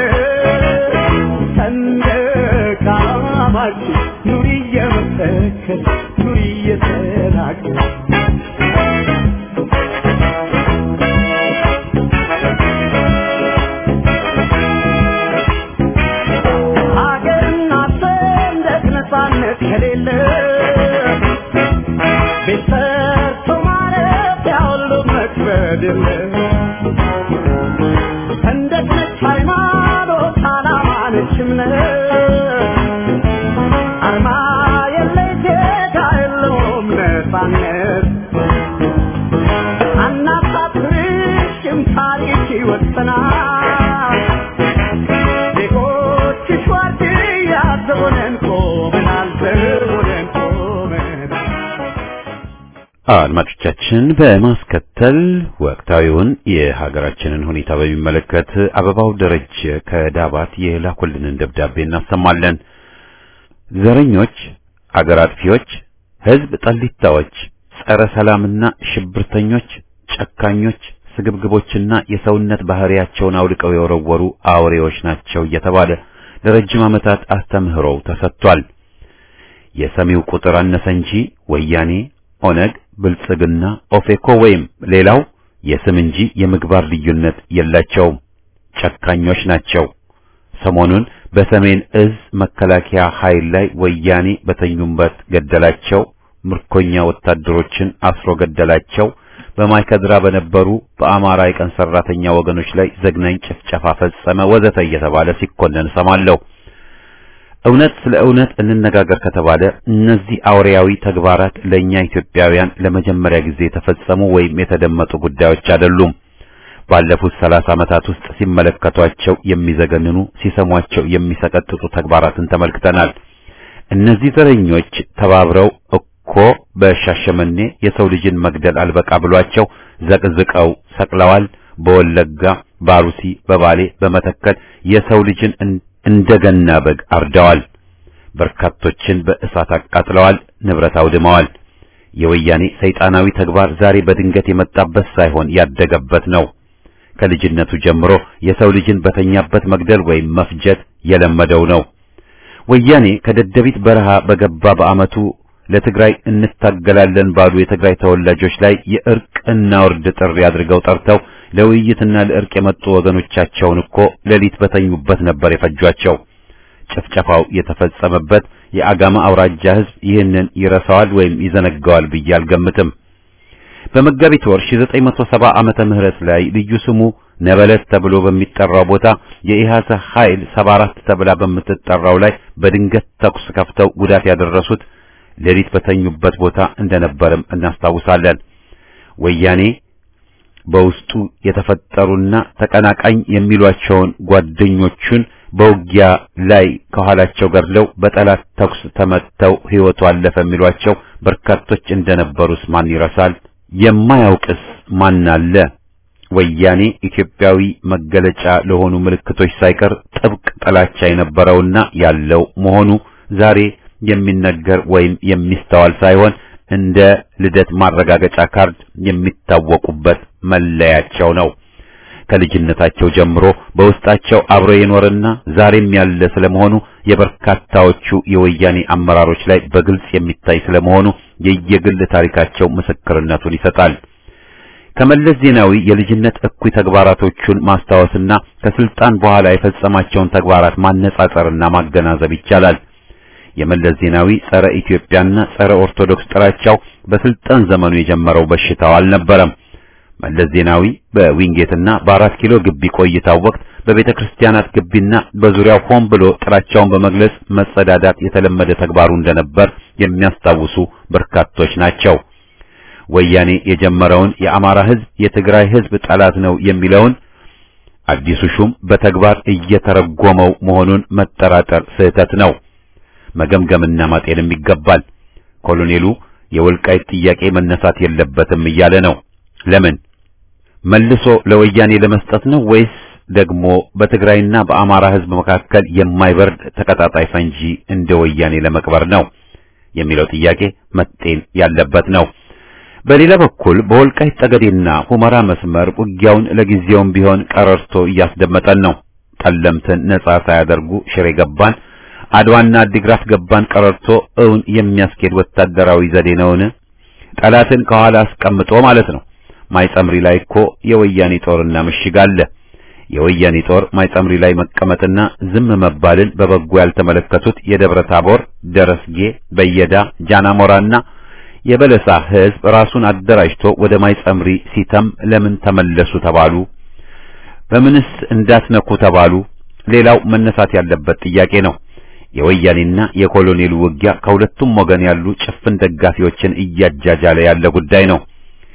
ሰንደቅ ዓላማችን ኑሪ እየመሰከር ኑሪ እየተናገር ሀገርና ሰንደቅ ነፃነት ከሌለ ቤት ሰርቶ ማረፊያ ሁሉ መክበድ የለ ሰንደቅ ነች ሃይማኖት፣ ዓላማ ነች እምነት፣ አርማ የለ ዜጋ የለውም ነፃነት። አናሳፍርሽም ታሪክ ይወሰናል። ዜጎችሽ ዋርድያ ዘቦነን ቆመናል፣ ዘቦነን ቆመናል። አድማጮቻችን በማስከተል ወቅታዊውን የሀገራችንን ሁኔታ በሚመለከት አበባው ደረጀ ከዳባት የላኩልንን ደብዳቤ እናሰማለን። ዘረኞች፣ አገር አጥፊዎች፣ ሕዝብ ጠሊታዎች፣ ጸረ ሰላምና ሽብርተኞች፣ ጨካኞች፣ ስግብግቦችና የሰውነት ባህሪያቸውን አውልቀው የወረወሩ አውሬዎች ናቸው እየተባለ ለረጅም ዓመታት አስተምህሮው ተሰጥቷል። የሰሚው ቁጥር አነሰ እንጂ ወያኔ፣ ኦነግ፣ ብልጽግና፣ ኦፌኮ ወይም ሌላው የስም እንጂ የምግባር ልዩነት የላቸውም። ጨካኞች ናቸው። ሰሞኑን በሰሜን እዝ መከላከያ ኃይል ላይ ወያኔ በተኙበት ገደላቸው፣ ምርኮኛ ወታደሮችን አስሮ ገደላቸው፣ በማይከድራ በነበሩ በአማራ የቀን ሰራተኛ ወገኖች ላይ ዘግናኝ ጭፍጨፋ ፈጸመ፣ ወዘተ እየተባለ ሲኮነን ሰማለሁ። እውነት ስለ እውነት እንነጋገር ከተባለ እነዚህ አውሬያዊ ተግባራት ለእኛ ኢትዮጵያውያን ለመጀመሪያ ጊዜ የተፈጸሙ ወይም የተደመጡ ጉዳዮች አይደሉም። ባለፉት ሰላሳ ዓመታት ውስጥ ሲመለከቷቸው የሚዘገንኑ ሲሰሟቸው የሚሰቀጥጡ ተግባራትን ተመልክተናል። እነዚህ ዘረኞች ተባብረው እኮ በሻሸመኔ የሰው ልጅን መግደል አልበቃ ብሏቸው ዘቅዝቀው ሰቅለዋል። በወለጋ፣ ባሩሲ፣ በባሌ፣ በመተከል የሰው ልጅን እንደገና በግ አርደዋል። በርካቶችን በእሳት አቃጥለዋል፣ ንብረት አውድመዋል። የወያኔ ሰይጣናዊ ተግባር ዛሬ በድንገት የመጣበት ሳይሆን ያደገበት ነው። ከልጅነቱ ጀምሮ የሰው ልጅን በተኛበት መግደል ወይም መፍጀት የለመደው ነው። ወያኔ ከደደቢት በረሃ በገባ በዓመቱ ለትግራይ እንታገላለን ባሉ የትግራይ ተወላጆች ላይ የእርቅ እናውርድ ጥሪ አድርገው ጠርተው ለውይይትና ለእርቅ የመጡ ወገኖቻቸውን እኮ ሌሊት በተኙበት ነበር የፈጇቸው። ጭፍጨፋው የተፈጸመበት የአጋማ አውራጃ ሕዝብ ይህንን ይረሳዋል ወይም ይዘነጋዋል ብዬ አልገምትም። በመጋቢት ወር 1970 ዓመተ ምህረት ላይ ልዩ ስሙ ነበለት ተብሎ በሚጠራው ቦታ የኢሃሰ ኃይል 74 ተብላ በምትጠራው ላይ በድንገት ተኩስ ከፍተው ጉዳት ያደረሱት ሌሊት በተኙበት ቦታ እንደነበርም እናስታውሳለን። ወያኔ በውስጡ የተፈጠሩና ተቀናቃኝ የሚሏቸውን ጓደኞቹን በውጊያ ላይ ከኋላቸው ገድለው በጠላት ተኩስ ተመተው ሕይወቱ አለፈ የሚሏቸው በርካቶች እንደነበሩስ ማን ይረሳል? የማያውቅስ ማን አለ? ወያኔ ኢትዮጵያዊ መገለጫ ለሆኑ ምልክቶች ሳይቀር ጥብቅ ጥላቻ የነበረውና ያለው መሆኑ ዛሬ የሚነገር ወይም የሚስተዋል ሳይሆን እንደ ልደት ማረጋገጫ ካርድ የሚታወቁበት መለያቸው ነው። ከልጅነታቸው ጀምሮ በውስጣቸው አብሮ የኖረና ዛሬም ያለ ስለመሆኑ የበርካታዎቹ የወያኔ አመራሮች ላይ በግልጽ የሚታይ ስለመሆኑ የየግል ታሪካቸው ምስክርነቱን ይሰጣል። ከመለስ ዜናዊ የልጅነት እኩይ ተግባራቶቹን ማስታወስና ከስልጣን በኋላ የፈጸማቸውን ተግባራት ማነጻጸርና ማገናዘብ ይቻላል። የመለስ ዜናዊ ጸረ ኢትዮጵያና ጸረ ኦርቶዶክስ ጥላቻው በስልጣን ዘመኑ የጀመረው በሽታው አልነበረም። መለስ ዜናዊ በዊንጌትና በአራት ኪሎ ግቢ ቆይታው ወቅት በቤተ ክርስቲያናት ግቢና በዙሪያው ሆን ብሎ ጥላቻውን በመግለጽ መጸዳዳት የተለመደ ተግባሩ እንደነበር የሚያስታውሱ በርካቶች ናቸው። ወያኔ የጀመረውን የአማራ ሕዝብ የትግራይ ሕዝብ ጠላት ነው የሚለውን አዲሱ ሹም በተግባር እየተረጎመው መሆኑን መጠራጠር ስህተት ነው። መገምገምና ማጤንም ይገባል። ኮሎኔሉ የወልቃይት ጥያቄ መነሳት የለበትም እያለ ነው። ለምን መልሶ ለወያኔ ለመስጠት ነው ወይስ ደግሞ በትግራይና በአማራ ሕዝብ መካከል የማይበርድ ተቀጣጣይ ፈንጂ እንደ ወያኔ ለመቅበር ነው የሚለው ጥያቄ መጤን ያለበት ነው። በሌላ በኩል በወልቃይት ጠገዴና ሁመራ መስመር ውጊያውን ለጊዜውም ቢሆን ቀረርቶ እያስደመጠን ነው። ጠለምትን ነጻ ሳያደርጉ ሽሬ ገባን፣ አድዋና አዲግራት ገባን ቀረርቶ እውን የሚያስኬድ ወታደራዊ ዘዴ ነውን? ጠላትን ከኋላ አስቀምጦ ማለት ነው። ማይጸምሪ ላይ እኮ የወያኔ ጦርና ምሽግ አለ። የወያኔ ጦር ማይጸምሪ ላይ መቀመጥና ዝም መባልን በበጎ ያልተመለከቱት የደብረ ታቦር፣ ደረስጌ፣ በየዳ፣ ጃናሞራና የበለሳ ሕዝብ ራሱን አደራጅቶ ወደ ማይጸምሪ ሲተም ለምን ተመለሱ ተባሉ? በምንስ እንዳትነኩ ተባሉ? ሌላው መነሳት ያለበት ጥያቄ ነው። የወያኔና የኮሎኔሉ ውጊያ ከሁለቱም ወገን ያሉ ጭፍን ደጋፊዎችን እያጃጃለ ያለ ጉዳይ ነው።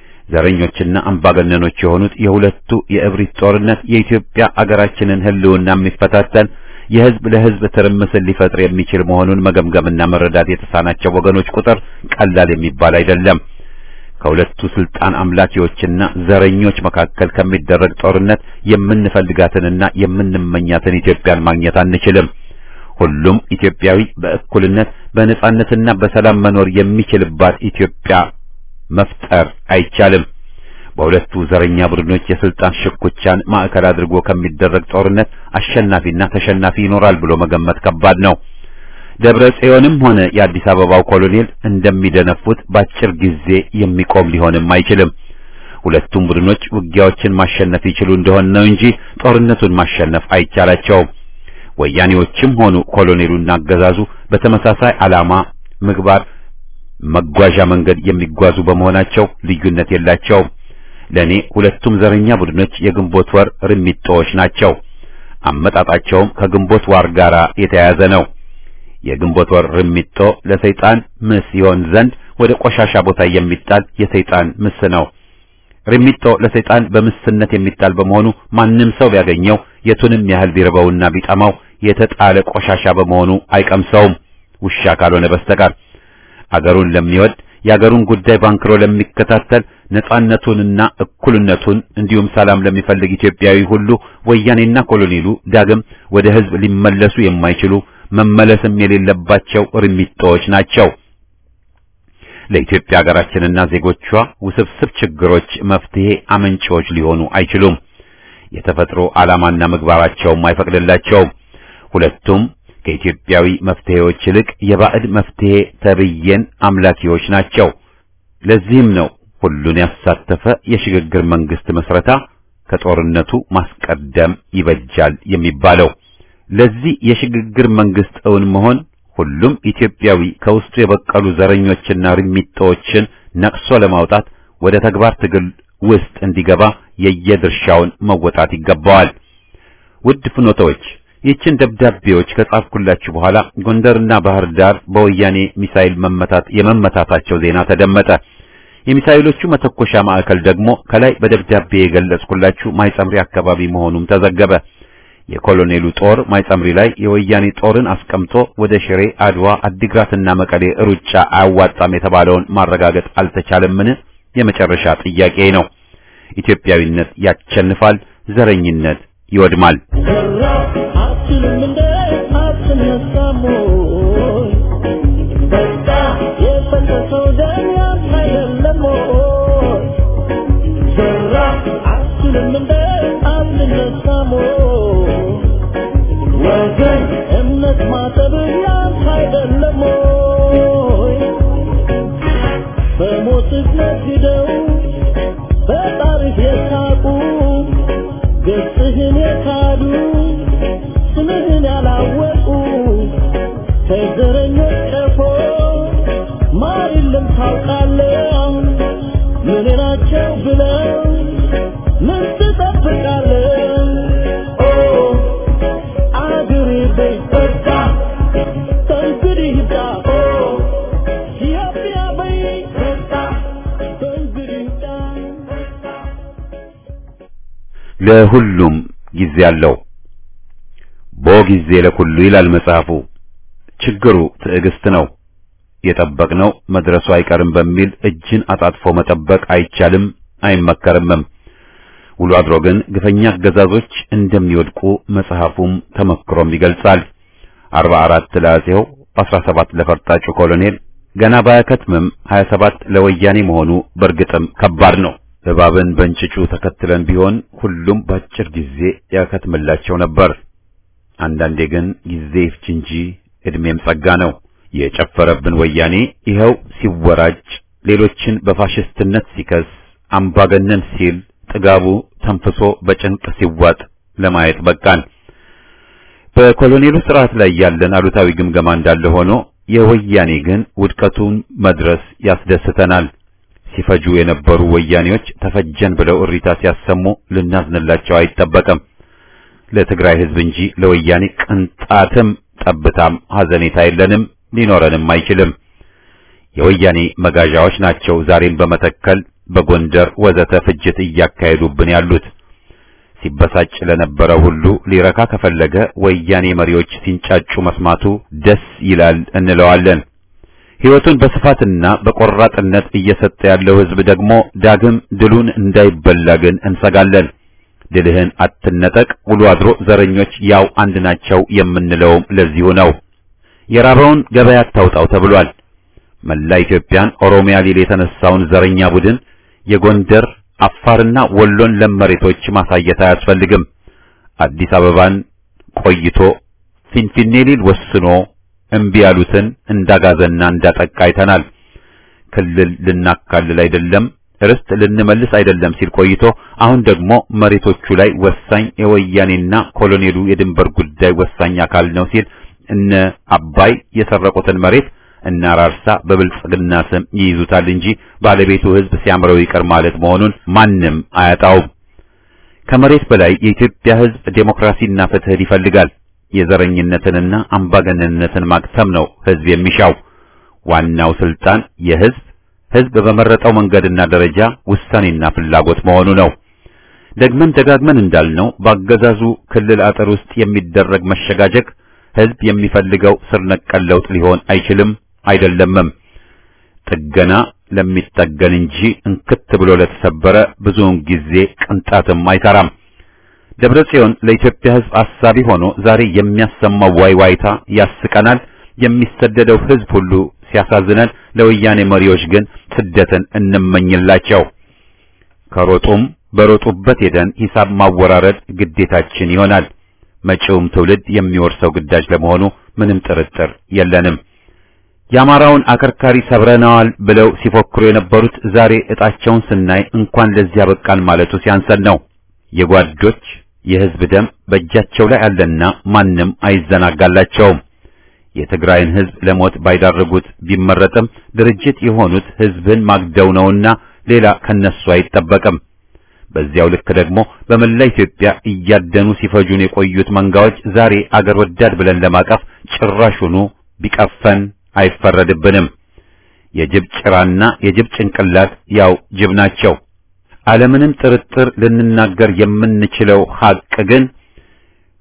ዘረኞችና አምባገነኖች የሆኑት የሁለቱ የእብሪት ጦርነት የኢትዮጵያ አገራችንን ሕልውና የሚፈታተን የህዝብ ለህዝብ ትርምስን ሊፈጥር የሚችል መሆኑን መገምገምና መረዳት የተሳናቸው ወገኖች ቁጥር ቀላል የሚባል አይደለም። ከሁለቱ ስልጣን አምላኪዎችና ዘረኞች መካከል ከሚደረግ ጦርነት የምንፈልጋትንና የምንመኛትን ኢትዮጵያን ማግኘት አንችልም። ሁሉም ኢትዮጵያዊ በእኩልነት በነጻነትና በሰላም መኖር የሚችልባት ኢትዮጵያ መፍጠር አይቻልም። በሁለቱ ዘረኛ ቡድኖች የስልጣን ሽኩቻን ማዕከል አድርጎ ከሚደረግ ጦርነት አሸናፊና ተሸናፊ ይኖራል ብሎ መገመት ከባድ ነው። ደብረ ጽዮንም ሆነ የአዲስ አበባው ኮሎኔል እንደሚደነፉት በአጭር ጊዜ የሚቆም ሊሆንም አይችልም። ሁለቱም ቡድኖች ውጊያዎችን ማሸነፍ ይችሉ እንደሆነ ነው እንጂ ጦርነቱን ማሸነፍ አይቻላቸውም። ወያኔዎችም ሆኑ ኮሎኔሉና አገዛዙ በተመሳሳይ ዓላማ፣ ምግባር፣ መጓዣ መንገድ የሚጓዙ በመሆናቸው ልዩነት የላቸውም። ለኔ ሁለቱም ዘረኛ ቡድኖች የግንቦት ወር ርሚጦዎች ናቸው። አመጣጣቸውም ከግንቦት ዋር ጋር የተያያዘ ነው። የግንቦት ወር ርሚጦ ለሰይጣን ምስ ይሆን ዘንድ ወደ ቆሻሻ ቦታ የሚጣል የሰይጣን ምስ ነው። ርሚጦ ለሰይጣን በምስነት የሚጣል በመሆኑ ማንም ሰው ቢያገኘው የቱንም ያህል ቢርበውና ቢጠማው የተጣለ ቆሻሻ በመሆኑ አይቀምሰውም፣ ውሻ ካልሆነ በስተቀር። አገሩን ለሚወድ የአገሩን ጉዳይ ባንክሮ ለሚከታተል ነጻነቱንና እኩልነቱን እንዲሁም ሰላም ለሚፈልግ ኢትዮጵያዊ ሁሉ ወያኔና ኮሎኔሉ ዳግም ወደ ሕዝብ ሊመለሱ የማይችሉ መመለስም የሌለባቸው ርሚጦዎች ናቸው። ለኢትዮጵያ ሀገራችንና ዜጎቿ ውስብስብ ችግሮች መፍትሄ አመንጪዎች ሊሆኑ አይችሉም። የተፈጥሮ ዓላማና ምግባራቸውም አይፈቅድላቸውም። ሁለቱም ከኢትዮጵያዊ መፍትሄዎች ይልቅ የባዕድ መፍትሄ ተብዬን አምላኪዎች ናቸው። ለዚህም ነው ሁሉን ያሳተፈ የሽግግር መንግስት መስረታ ከጦርነቱ ማስቀደም ይበጃል የሚባለው። ለዚህ የሽግግር መንግስት እውን መሆን ሁሉም ኢትዮጵያዊ ከውስጡ የበቀሉ ዘረኞችና ርሚጦችን ነቅሶ ለማውጣት ወደ ተግባር ትግል ውስጥ እንዲገባ የየድርሻውን መወጣት ይገባዋል። ውድ ፍኖተዎች ይህችን ደብዳቤዎች ከጻፍኩላችሁ በኋላ ጎንደርና ባህር ዳር በወያኔ ሚሳኤል መመታት የመመታታቸው ዜና ተደመጠ። የሚሳኤሎቹ መተኮሻ ማዕከል ደግሞ ከላይ በደብዳቤ የገለጽኩላችሁ ማይጸምሪ አካባቢ መሆኑም ተዘገበ። የኮሎኔሉ ጦር ማይጸምሪ ላይ የወያኔ ጦርን አስቀምጦ ወደ ሽሬ፣ አድዋ፣ አዲግራትና መቀሌ ሩጫ አያዋጣም የተባለውን ማረጋገጥ አልተቻለምን? የመጨረሻ ጥያቄ ነው። ኢትዮጵያዊነት ያቸንፋል፣ ዘረኝነት ይወድማል። ዘራፍ አትልም እንደ አትነሳም ወይ? በቃ የፈሰሰው ደም ያንተ አይደለም ወይ? ዘራፍ አትልም እንደ አትነሳም ወይ? ወገን እምነት ማጠብ ያንተ አይደለም ወይ? በሞትህ ነግደው በጣሪፍ የሳቁ ገጽህን የካዱ ስምህን ያላወቁ ከዘረኞች ቀፎ ማር የለም ታውቃለህ ምን ናቸው ብለው ምን ትጠብቃለህ ኦ አገሬ በይ በቃ ከእንግዲህ ይብቃ ኦ ኢትዮጵያ በይ በቃ ከእንግዲህ ይብቃ ለሁሉም ጊዜ አለው። ቦ ጊዜ ለኩሉ ይላል መጽሐፉ። ችግሩ ትዕግስት ነው። የጠበቅነው መድረሱ አይቀርም በሚል እጅን አጣጥፎ መጠበቅ አይቻልም፣ አይመከርምም። ውሎ አድሮ ግን ግፈኛ አገዛዞች እንደሚወድቁ መጽሐፉም ተመክሮም ይገልጻል። አርባ አራት ለአጼው፣ አስራ ሰባት ለፈርጣጩ ኮሎኔል ገና ባያከትምም ሀያ ሰባት ለወያኔ መሆኑ በእርግጥም ከባድ ነው። እባብን በእንጭጩ ተከትለን ቢሆን ሁሉም በአጭር ጊዜ ያከትምላቸው ነበር። አንዳንዴ ግን ጊዜ ይፍጅ እንጂ ዕድሜም ጸጋ ነው። የጨፈረብን ወያኔ ይኸው ሲወራጭ፣ ሌሎችን በፋሽስትነት ሲከስ፣ አምባገነን ሲል ጥጋቡ ተንፍሶ በጭንቅ ሲዋጥ ለማየት በቃን። በኮሎኔሉ ስርዓት ላይ ያለን አሉታዊ ግምገማ እንዳለ ሆኖ የወያኔ ግን ውድቀቱን መድረስ ያስደስተናል። ሲፈጁ የነበሩ ወያኔዎች ተፈጀን ብለው እሪታ ሲያሰሙ ልናዝንላቸው አይጠበቅም። ለትግራይ ሕዝብ እንጂ ለወያኔ ቅንጣትም ጠብታም ሐዘኔታ የለንም፣ ሊኖረንም አይችልም። የወያኔ መጋዣዎች ናቸው ዛሬም በመተከል በጎንደር ወዘተ ፍጅት እያካሄዱብን ያሉት። ሲበሳጭ ለነበረ ሁሉ ሊረካ ከፈለገ ወያኔ መሪዎች ሲንጫጩ መስማቱ ደስ ይላል እንለዋለን። ሕይወቱን በስፋትና በቆራጥነት እየሰጠ ያለው ሕዝብ ደግሞ ዳግም ድሉን እንዳይበላ ግን እንሰጋለን። ድልህን አትነጠቅ፣ ውሎ አድሮ ዘረኞች ያው አንድ ናቸው የምንለውም ለዚሁ ነው። የራበውን ገበያ አታውጣው ተብሏል። መላ ኢትዮጵያን ኦሮሚያ ሊል የተነሳውን ዘረኛ ቡድን የጎንደር አፋርና ወሎን ለም መሬቶች ማሳየት አያስፈልግም። አዲስ አበባን ቆይቶ ፊንፊኔ ሊል ወስኖ እምቢ ያሉትን እንዳጋዘና እንዳጠቃ አይተናል። ክልል ልናካልል አይደለም ርስት ልንመልስ አይደለም ሲል ቆይቶ አሁን ደግሞ መሬቶቹ ላይ ወሳኝ የወያኔና ኮሎኔሉ የድንበር ጉዳይ ወሳኝ አካል ነው ሲል እነ አባይ የሰረቁትን መሬት እና ራርሳ በብልጽግና ስም ይይዙታል እንጂ ባለቤቱ ሕዝብ ሲያምረው ይቀር ማለት መሆኑን ማንም አያጣውም። ከመሬት በላይ የኢትዮጵያ ሕዝብ ዴሞክራሲና ፍትህ ይፈልጋል። የዘረኝነትንና አምባገነንነትን ማክተም ነው ሕዝብ የሚሻው። ዋናው ስልጣን የሕዝብ ሕዝብ በመረጠው መንገድና ደረጃ ውሳኔና ፍላጎት መሆኑ ነው። ደግመን ደጋግመን እንዳልነው በአገዛዙ ክልል አጥር ውስጥ የሚደረግ መሸጋጀግ ሕዝብ የሚፈልገው ስር ነቀል ለውጥ ሊሆን አይችልም አይደለምም። ጥገና ለሚጠገን እንጂ እንክት ብሎ ለተሰበረ ብዙውን ጊዜ ቅንጣትም አይሰራም። ደብረ ጽዮን ለኢትዮጵያ ሕዝብ አሳቢ ሆኖ ዛሬ የሚያሰማው ዋይዋይታ ያስቀናል። የሚሰደደው ሕዝብ ሁሉ ሲያሳዝነን፣ ለወያኔ መሪዎች ግን ስደትን እንመኝላቸው። ከሮጡም በሮጡበት ሄደን ሂሳብ ማወራረድ ግዴታችን ይሆናል። መጪውም ትውልድ የሚወርሰው ግዳጅ ለመሆኑ ምንም ጥርጥር የለንም። የአማራውን አከርካሪ ሰብረናዋል ብለው ሲፎክሩ የነበሩት ዛሬ ዕጣቸውን ስናይ እንኳን ለዚያ በቃን ማለቱ ሲያንሰን ነው። የጓዶች የሕዝብ ደም በእጃቸው ላይ አለና ማንም አይዘናጋላቸውም። የትግራይን ሕዝብ ለሞት ባይዳርጉት ቢመረጥም ድርጅት የሆኑት ሕዝብን ማግደው ነውና ሌላ ከነሱ አይጠበቅም። በዚያው ልክ ደግሞ በመላ ኢትዮጵያ እያደኑ ሲፈጁን የቆዩት መንጋዎች ዛሬ አገር ወዳድ ብለን ለማቀፍ ጭራሹኑ ቢቀፈን አይፈረድብንም። የጅብ ጭራና የጅብ ጭንቅላት ያው ጅብ ናቸው። አለምንም ጥርጥር ልንናገር የምንችለው ሐቅ ግን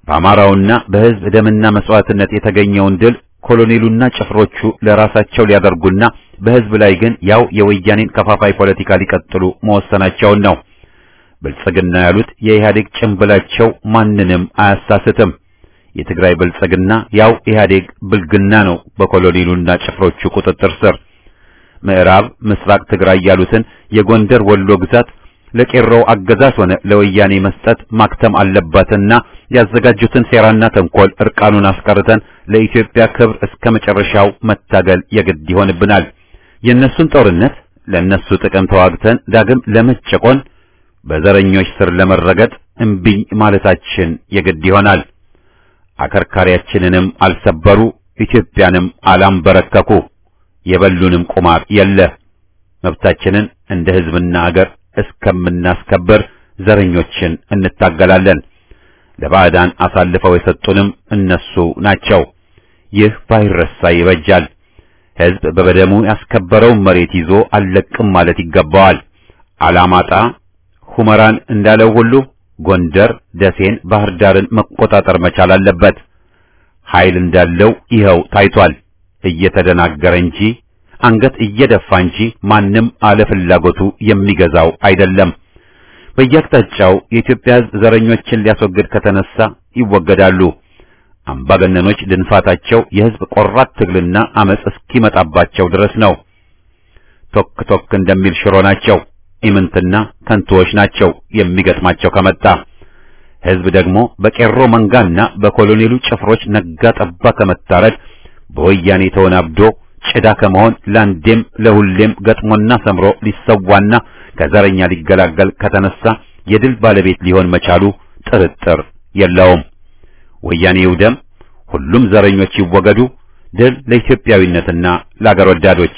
በአማራውና በሕዝብ ደምና መስዋዕትነት የተገኘውን ድል ኮሎኔሉና ጭፍሮቹ ለራሳቸው ሊያደርጉና በሕዝብ ላይ ግን ያው የወያኔን ከፋፋይ ፖለቲካ ሊቀጥሉ መወሰናቸውን ነው። ብልጽግና ያሉት የኢህአዴግ ጭንብላቸው ማንንም አያሳስትም። የትግራይ ብልጽግና ያው ኢህአዴግ ብልግና ነው በኮሎኔሉና ጭፍሮቹ ቁጥጥር ስር። ምዕራብ ምስራቅ ትግራይ ያሉትን የጎንደር ወሎ ግዛት ለቄሮው አገዛዝ ሆነ ለወያኔ መስጠት ማክተም አለባትና ያዘጋጁትን ሴራና ተንኮል እርቃኑን አስቀርተን ለኢትዮጵያ ክብር እስከ መጨረሻው መታገል የግድ ይሆንብናል። የእነሱን ጦርነት ለእነሱ ጥቅም ተዋግተን ዳግም ለመጨቆን በዘረኞች ስር ለመረገጥ እምቢኝ ማለታችን የግድ ይሆናል። አከርካሪያችንንም አልሰበሩ፣ ኢትዮጵያንም አላንበረከኩ፣ የበሉንም ቁማር የለ። መብታችንን እንደ ሕዝብና አገር እስከምናስከብር ዘረኞችን እንታገላለን። ለባዕዳን አሳልፈው የሰጡንም እነሱ ናቸው። ይህ ባይረሳ ይበጃል። ሕዝብ በበደሙ ያስከበረውን መሬት ይዞ አልለቅም ማለት ይገባዋል። አላማጣ ሁመራን እንዳለው ሁሉ ጎንደር፣ ደሴን፣ ባህር ዳርን መቆጣጠር መቻል አለበት። ኃይል እንዳለው ይኸው ታይቷል። እየተደናገረ እንጂ አንገት እየደፋ እንጂ ማንም አለ ፍላጎቱ የሚገዛው አይደለም። በየአቅጣጫው የኢትዮጵያ ሕዝብ ዘረኞችን ሊያስወግድ ከተነሳ ይወገዳሉ። አምባገነኖች ድንፋታቸው የሕዝብ ቆራት ትግልና አመጽ እስኪመጣባቸው ድረስ ነው። ቶክ ቶክ እንደሚል ሽሮ ናቸው። ኢምንትና ከንቱዎች ናቸው የሚገጥማቸው ከመጣ። ሕዝብ ደግሞ በቄሮ መንጋና በኮሎኔሉ ጭፍሮች ነጋ ጠባ ከመታረድ በወያኔ ተወናብዶ ጭዳ ከመሆን ለአንዴም ለሁሌም ገጥሞና ሰምሮ ሊሰዋና ከዘረኛ ሊገላገል ከተነሳ የድል ባለቤት ሊሆን መቻሉ ጥርጥር የለውም። ወያኔ ይውደም፣ ሁሉም ዘረኞች ይወገዱ። ድል ለኢትዮጵያዊነትና ለአገር ወዳዶች።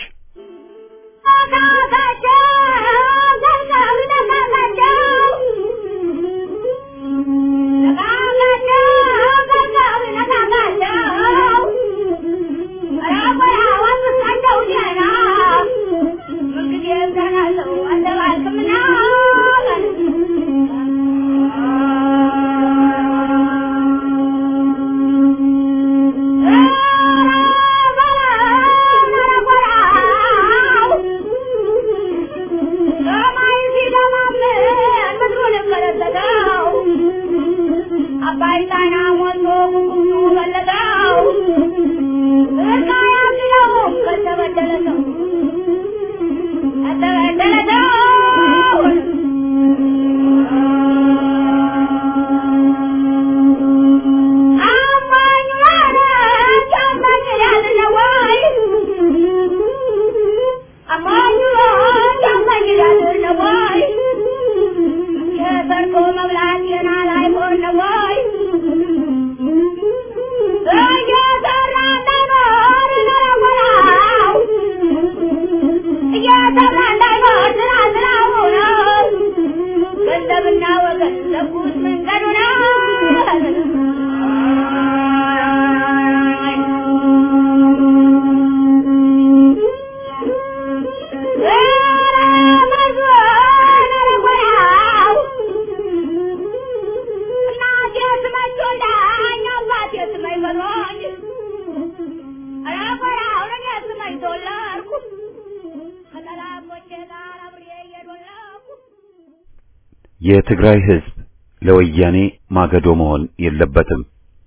የትግራይ ሕዝብ ለወያኔ ማገዶ መሆን የለበትም።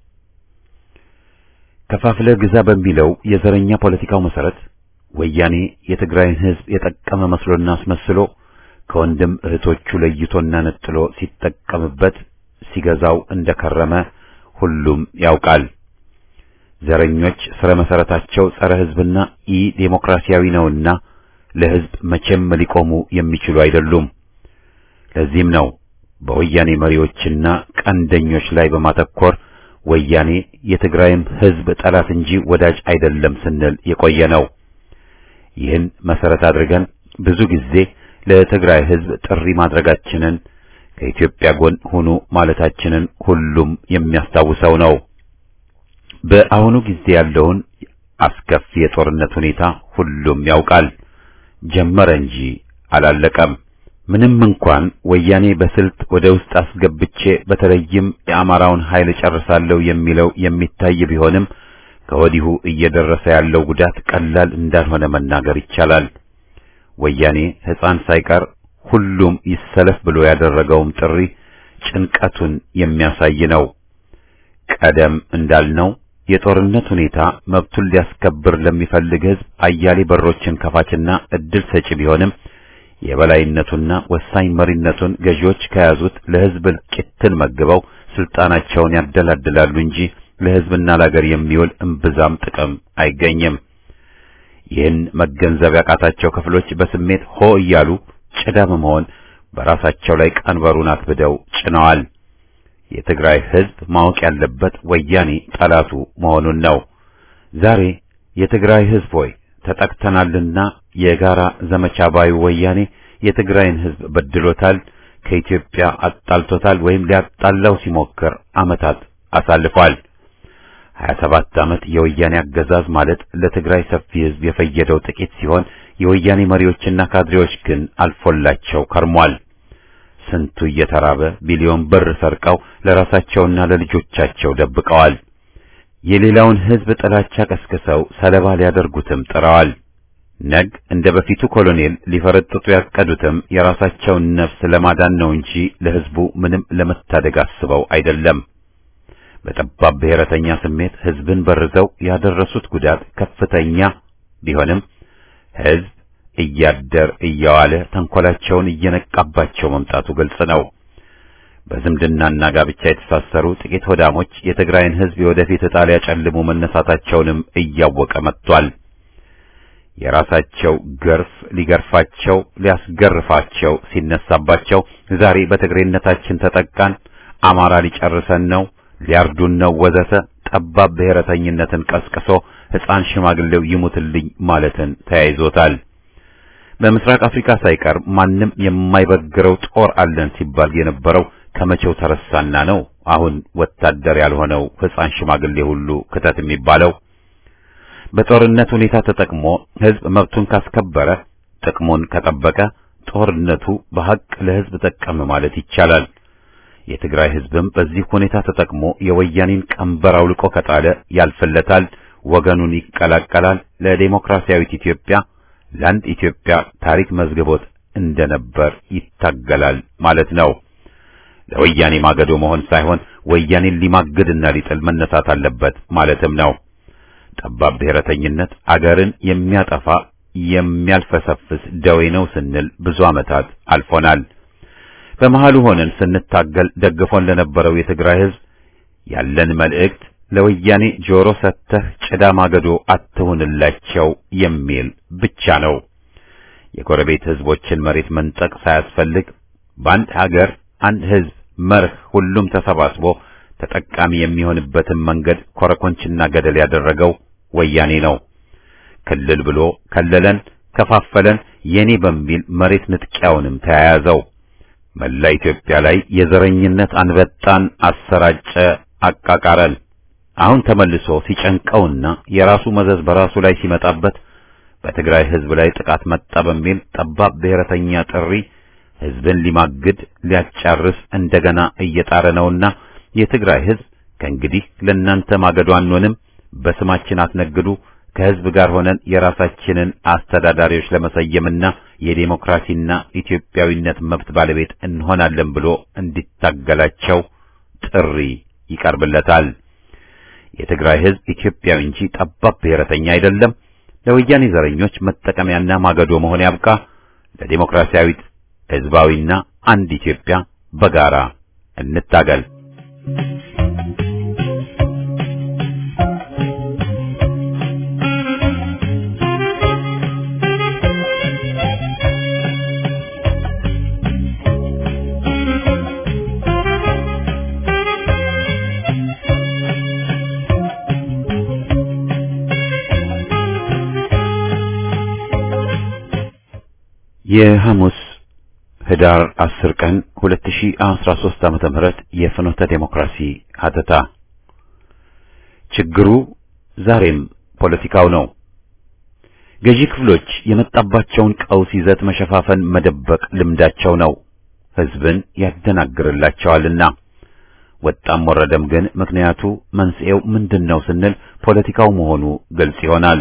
ከፋፍለ ግዛ በሚለው የዘረኛ ፖለቲካው መሰረት ወያኔ የትግራይን ሕዝብ የጠቀመ መስሎና አስመስሎ ከወንድም እህቶቹ ለይቶና ነጥሎ ሲጠቀምበት ሲገዛው እንደከረመ ሁሉም ያውቃል። ዘረኞች ስረ መሰረታቸው ጸረ ሕዝብና ኢ ዴሞክራሲያዊ ነውና ለሕዝብ መቼም ሊቆሙ የሚችሉ አይደሉም። ለዚህም ነው በወያኔ መሪዎችና ቀንደኞች ላይ በማተኮር ወያኔ የትግራይም ሕዝብ ጠላት እንጂ ወዳጅ አይደለም ስንል የቆየ ነው። ይህን መሰረት አድርገን ብዙ ጊዜ ለትግራይ ሕዝብ ጥሪ ማድረጋችንን ከኢትዮጵያ ጎን ሁኑ ማለታችንን ሁሉም የሚያስታውሰው ነው። በአሁኑ ጊዜ ያለውን አስከፊ የጦርነት ሁኔታ ሁሉም ያውቃል። ጀመረ እንጂ አላለቀም። ምንም እንኳን ወያኔ በስልት ወደ ውስጥ አስገብቼ በተለይም የአማራውን ኃይል ጨርሳለሁ የሚለው የሚታይ ቢሆንም ከወዲሁ እየደረሰ ያለው ጉዳት ቀላል እንዳልሆነ መናገር ይቻላል። ወያኔ ሕፃን ሳይቀር ሁሉም ይሰለፍ ብሎ ያደረገውም ጥሪ ጭንቀቱን የሚያሳይ ነው። ቀደም እንዳልነው የጦርነት ሁኔታ መብቱን ሊያስከብር ለሚፈልግ ሕዝብ አያሌ በሮችን ከፋችና እድል ሰጪ ቢሆንም የበላይነቱና ወሳኝ መሪነቱን ገዢዎች ከያዙት ለሕዝብ እልቂትን መግበው ስልጣናቸውን ያደላድላሉ እንጂ ለሕዝብና ለአገር የሚውል እምብዛም ጥቅም አይገኝም። ይህን መገንዘብ ያቃታቸው ክፍሎች በስሜት ሆ እያሉ ጭዳ በመሆን በራሳቸው ላይ ቀንበሩን አክብደው ጭነዋል። የትግራይ ሕዝብ ማወቅ ያለበት ወያኔ ጠላቱ መሆኑን ነው። ዛሬ የትግራይ ሕዝብ ሆይ ተጠቅተናልና የጋራ ዘመቻ ባዩ ወያኔ የትግራይን ሕዝብ በድሎታል፣ ከኢትዮጵያ አጣልቶታል፣ ወይም ሊያጣላው ሲሞክር ዓመታት አሳልፏል። 27 ዓመት የወያኔ አገዛዝ ማለት ለትግራይ ሰፊ ሕዝብ የፈየደው ጥቂት ሲሆን የወያኔ መሪዎችና ካድሬዎች ግን አልፎላቸው ከርሟል። ስንቱ እየተራበ ቢሊዮን ብር ሰርቀው ለራሳቸውና ለልጆቻቸው ደብቀዋል። የሌላውን ሕዝብ ጥላቻ ቀስቅሰው ሰለባ ሊያደርጉትም ጥረዋል። ነግ እንደ በፊቱ ኮሎኔል ሊፈረጥጡ ያቀዱትም የራሳቸውን ነፍስ ለማዳን ነው እንጂ ለሕዝቡ ምንም ለመታደግ አስበው አይደለም። በጠባብ ብሔረተኛ ስሜት ሕዝብን በርዘው ያደረሱት ጉዳት ከፍተኛ ቢሆንም ሕዝብ እያደር እየዋለ ተንኮላቸውን እየነቃባቸው መምጣቱ ግልጽ ነው። በዝምድናና ጋብቻ የተሳሰሩ ጥቂት ሆዳሞች የትግራይን ሕዝብ የወደፊት ዕጣ ሊያጨልሙ መነሳታቸውንም እያወቀ መጥቷል። የራሳቸው ገርፍ ሊገርፋቸው ሊያስገርፋቸው ሲነሳባቸው ዛሬ በትግሬነታችን ተጠቃን፣ አማራ ሊጨርሰን ነው፣ ሊያርዱን ነው ወዘተ ጠባብ ብሔረተኝነትን ቀስቅሶ ሕፃን ሽማግሌው ይሙትልኝ ማለትን ተያይዞታል። በምስራቅ አፍሪካ ሳይቀር ማንም የማይበግረው ጦር አለን ሲባል የነበረው ከመቼው ተረሳና ነው አሁን ወታደር ያልሆነው ሕፃን ሽማግሌ ሁሉ ክተት የሚባለው? በጦርነት ሁኔታ ተጠቅሞ ሕዝብ መብቱን ካስከበረ ጥቅሙን ከጠበቀ ጦርነቱ በሐቅ ለሕዝብ ጠቀም ማለት ይቻላል። የትግራይ ሕዝብም በዚህ ሁኔታ ተጠቅሞ የወያኔን ቀንበር አውልቆ ከጣለ ያልፍለታል፣ ወገኑን ይቀላቀላል፣ ለዴሞክራሲያዊት ኢትዮጵያ ለአንድ ኢትዮጵያ ታሪክ መዝግቦት እንደነበር ይታገላል ማለት ነው። ለወያኔ ማገዶ መሆን ሳይሆን ወያኔን ሊማግድና ሊጥል መነሳት አለበት ማለትም ነው። ጠባብ ብሔረተኝነት አገርን የሚያጠፋ የሚያልፈሰፍስ ደዌ ነው ስንል ብዙ ዓመታት አልፎናል። በመሃሉ ሆነን ስንታገል ደግፎን ለነበረው የትግራይ ሕዝብ ያለን መልእክት ለወያኔ ጆሮ ሰጥተህ ጭዳ ማገዶ አትሁንላቸው የሚል ብቻ ነው። የጎረቤት ሕዝቦችን መሬት መንጠቅ ሳያስፈልግ በአንድ ሀገር አንድ ሕዝብ መርህ ሁሉም ተሰባስቦ ተጠቃሚ የሚሆንበትን መንገድ ኮረኮንችና ገደል ያደረገው ወያኔ ነው። ክልል ብሎ ከለለን፣ ከፋፈለን፣ የኔ በሚል መሬት ንጥቂያውንም ተያያዘው። መላ ኢትዮጵያ ላይ የዘረኝነት አንበጣን አሰራጨ፣ አቃቃረን። አሁን ተመልሶ ሲጨንቀውና የራሱ መዘዝ በራሱ ላይ ሲመጣበት በትግራይ ሕዝብ ላይ ጥቃት መጣ በሚል ጠባብ ብሔረተኛ ጥሪ ሕዝብን ሊማግድ ሊያጫርስ እንደገና እየጣረ ነውና የትግራይ ሕዝብ ከእንግዲህ ለእናንተ ማገዶ አንሆንም፣ በስማችን አትነግዱ፣ ከሕዝብ ጋር ሆነን የራሳችንን አስተዳዳሪዎች ለመሰየምና የዴሞክራሲና ኢትዮጵያዊነት መብት ባለቤት እንሆናለን ብሎ እንዲታገላቸው ጥሪ ይቀርብለታል። የትግራይ ሕዝብ ኢትዮጵያዊ እንጂ ጠባብ ብሔረተኛ አይደለም። ለወያኔ ዘረኞች መጠቀሚያና ማገዶ መሆን ያብቃ። ለዴሞክራሲያዊት ሕዝባዊና አንድ ኢትዮጵያ በጋራ እንታገል። የሐሙስ ህዳር 10 ቀን 2013 ዓመተ ምህረት የፍኖተ ዴሞክራሲ ሀተታ ችግሩ ዛሬም ፖለቲካው ነው። ገዢ ክፍሎች የመጣባቸውን ቀውስ ይዘት መሸፋፈን፣ መደበቅ ልምዳቸው ነው። ሕዝብን ያደናግርላቸዋልና ወጣም ወረደም ግን ምክንያቱ መንስኤው ምንድነው ስንል ፖለቲካው መሆኑ ግልጽ ይሆናል።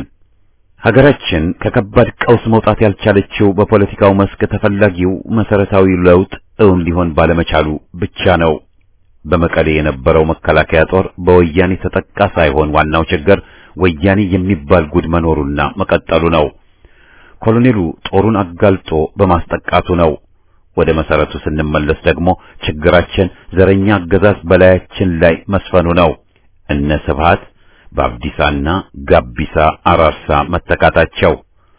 ሀገራችን ከከባድ ቀውስ መውጣት ያልቻለችው በፖለቲካው መስክ ተፈላጊው መሰረታዊ ለውጥ እውን ሊሆን ባለመቻሉ ብቻ ነው። በመቀሌ የነበረው መከላከያ ጦር በወያኔ ተጠቃ ሳይሆን ዋናው ችግር ወያኔ የሚባል ጉድ መኖሩና መቀጠሉ ነው። ኮሎኔሉ ጦሩን አጋልጦ በማስጠቃቱ ነው። ወደ መሰረቱ ስንመለስ ደግሞ ችግራችን ዘረኛ አገዛዝ በላያችን ላይ መስፈኑ ነው። እነ ስብሃት በአብዲሳና ጋቢሳ አራርሳ መተካታቸው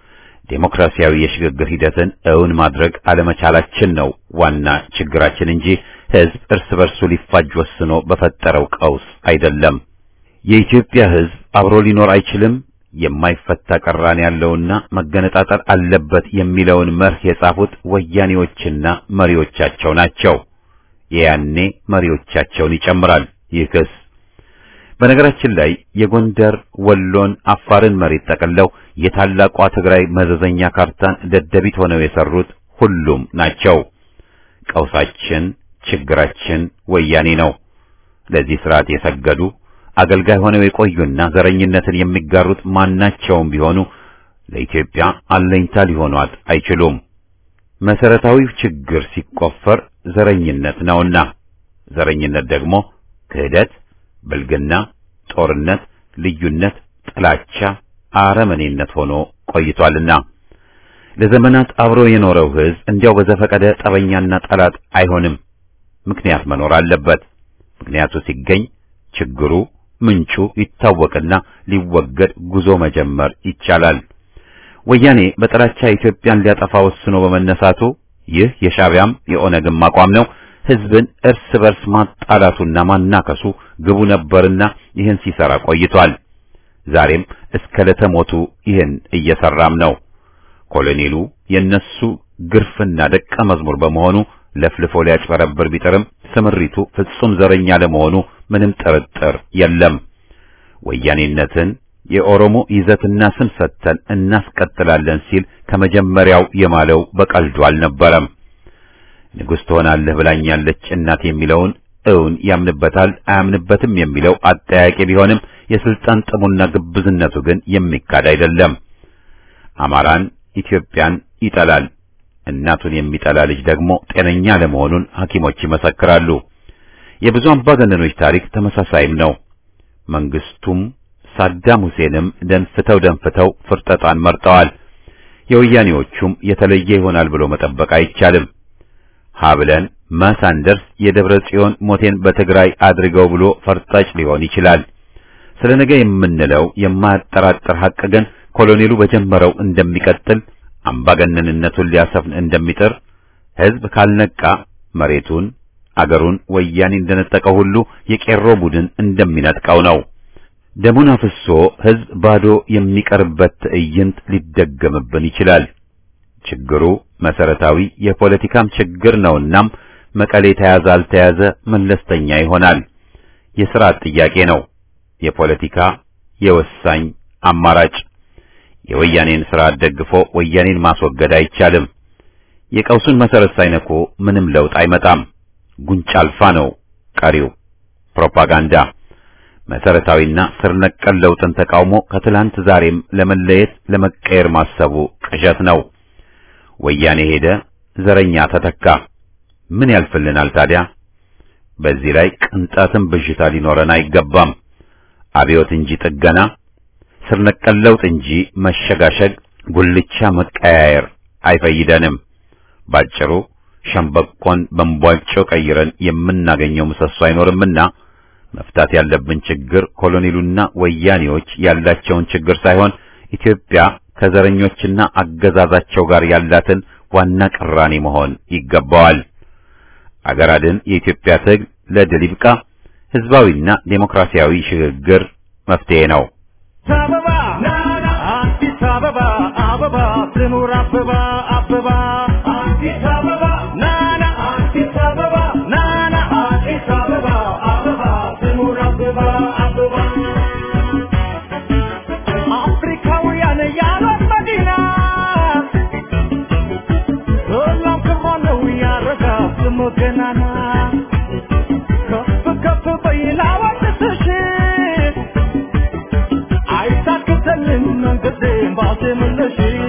ዴሞክራሲያዊ የሽግግር ሂደትን እውን ማድረግ አለመቻላችን ነው ዋና ችግራችን እንጂ ሕዝብ እርስ በርሱ ሊፋጅ ወስኖ በፈጠረው ቀውስ አይደለም። የኢትዮጵያ ሕዝብ አብሮ ሊኖር አይችልም፣ የማይፈታ ቅራኔ ያለውና መገነጣጠር አለበት የሚለውን መርህ የጻፉት ወያኔዎችና መሪዎቻቸው ናቸው። የያኔ መሪዎቻቸውን ይጨምራል ይህ ክስ። በነገራችን ላይ የጎንደር ወሎን፣ አፋርን መሬት ጠቅለው የታላቋ ትግራይ መዘዘኛ ካርታን ደደቢት ሆነው የሰሩት ሁሉም ናቸው። ቀውሳችን፣ ችግራችን ወያኔ ነው። ለዚህ ስርዓት የሰገዱ አገልጋይ ሆነው የቆዩና ዘረኝነትን የሚጋሩት ማናቸውም ቢሆኑ ለኢትዮጵያ አለኝታ ሊሆኗት አይችሉም። መሰረታዊው ችግር ሲቆፈር ዘረኝነት ነውና ዘረኝነት ደግሞ ክህደት፣ ብልግና፣ ጦርነት፣ ልዩነት፣ ጥላቻ፣ አረመኔነት ሆኖ ቆይቷልና ለዘመናት አብሮ የኖረው ሕዝብ እንዲያው በዘፈቀደ ጠበኛና ጠላት አይሆንም። ምክንያት መኖር አለበት። ምክንያቱ ሲገኝ ችግሩ ምንጩ ይታወቅና ሊወገድ ጉዞ መጀመር ይቻላል። ወያኔ በጥላቻ ኢትዮጵያን ሊያጠፋ ወስኖ በመነሳቱ ይህ የሻዕቢያም የኦነግም አቋም ነው። ሕዝብን እርስ በርስ ማጣላቱና ማናከሱ ግቡ ነበርና ይህን ሲሰራ ቆይቷል። ዛሬም እስከ ለተሞቱ ይህን እየሰራም ነው። ኮሎኔሉ የነሱ ግርፍና ደቀ መዝሙር በመሆኑ ለፍልፎ ሊያጭበረብር ቢጥርም ስምሪቱ ፍጹም ዘረኛ ለመሆኑ ምንም ጥርጥር የለም። ወያኔነትን የኦሮሞ ይዘትና ስም ሰጥተን እናስቀጥላለን ሲል ከመጀመሪያው የማለው በቀልዱ አልነበረም። ንጉሥ ትሆናለህ ብላኛለች እናት የሚለውን እውን ያምንበታል አያምንበትም የሚለው አጠያቂ ቢሆንም የስልጣን ጥሙና ግብዝነቱ ግን የሚካድ አይደለም። አማራን፣ ኢትዮጵያን ይጠላል። እናቱን የሚጠላ ልጅ ደግሞ ጤነኛ ለመሆኑን ሐኪሞች ይመሰክራሉ። የብዙ አምባገነኖች ታሪክ ተመሳሳይም ነው። መንግስቱም ሳዳም ሁሴንም ደንፍተው ደንፍተው ፍርጠጣን መርጠዋል። የወያኔዎቹም የተለየ ይሆናል ብሎ መጠበቅ አይቻልም። ሀብለን ማሳንደርስ የደብረ ጽዮን ሞቴን በትግራይ አድርገው ብሎ ፈርጣጭ ሊሆን ይችላል። ስለ ነገ የምንለው የማያጠራጥር ሐቅ ግን ኮሎኔሉ በጀመረው እንደሚቀጥል አምባገነንነቱን ሊያሰፍን እንደሚጥር ሕዝብ ካልነቃ መሬቱን አገሩን ወያኔ እንደነጠቀው ሁሉ የቄሮ ቡድን እንደሚነጥቀው ነው። ደሙን አፍሶ ሕዝብ ባዶ የሚቀርበት ትዕይንት ሊደገምብን ይችላል። ችግሩ መሰረታዊ የፖለቲካም ችግር ነውናም መቀሌ ተያዘ አልተያዘ መለስተኛ ይሆናል። የሥርዓት ጥያቄ ነው። የፖለቲካ የወሳኝ አማራጭ የወያኔን ስርዓት ደግፎ ወያኔን ማስወገድ አይቻልም። የቀውሱን መሰረት ሳይነኩ ምንም ለውጥ አይመጣም። ጉንጭ አልፋ ነው ቀሪው ፕሮፓጋንዳ። መሰረታዊና ስር ነቀል ለውጥን ተቃውሞ ከትላንት ዛሬም ለመለየት ለመቀየር ማሰቡ ቅዠት ነው። ወያኔ ሄደ፣ ዘረኛ ተተካ። ምን ያልፍልናል ታዲያ? በዚህ ላይ ቅንጣትም ብዥታ ሊኖረን አይገባም። አብዮት እንጂ ጥገና ስር ነቀል ለውጥ እንጂ መሸጋሸግ፣ ጉልቻ መቀያየር አይፈይደንም። ባጭሩ ሸምበቆን በእንቧጮ ቀይረን የምናገኘው ምሰሶ አይኖርምና መፍታት ያለብን ችግር ኮሎኔሉና ወያኔዎች ያላቸውን ችግር ሳይሆን ኢትዮጵያ ከዘረኞችና አገዛዛቸው ጋር ያላትን ዋና ቅራኔ መሆን ይገባዋል። አገር አድን የኢትዮጵያ ትግል ለድል ይብቃ። ህዝባዊና ዴሞክራሲያዊ ሽግግር መፍትሄ ነው። አበባ አዲስ አበባ አበባ ትኑር አበባ አበባ አዲስ አበባ ናና አዲስ አበባ ናና አዲስ አበባ አበባ ትኑር አበባ አበባ አፍሪካውያን ያሏት መዲና መንገዴን ባሴ መለሽ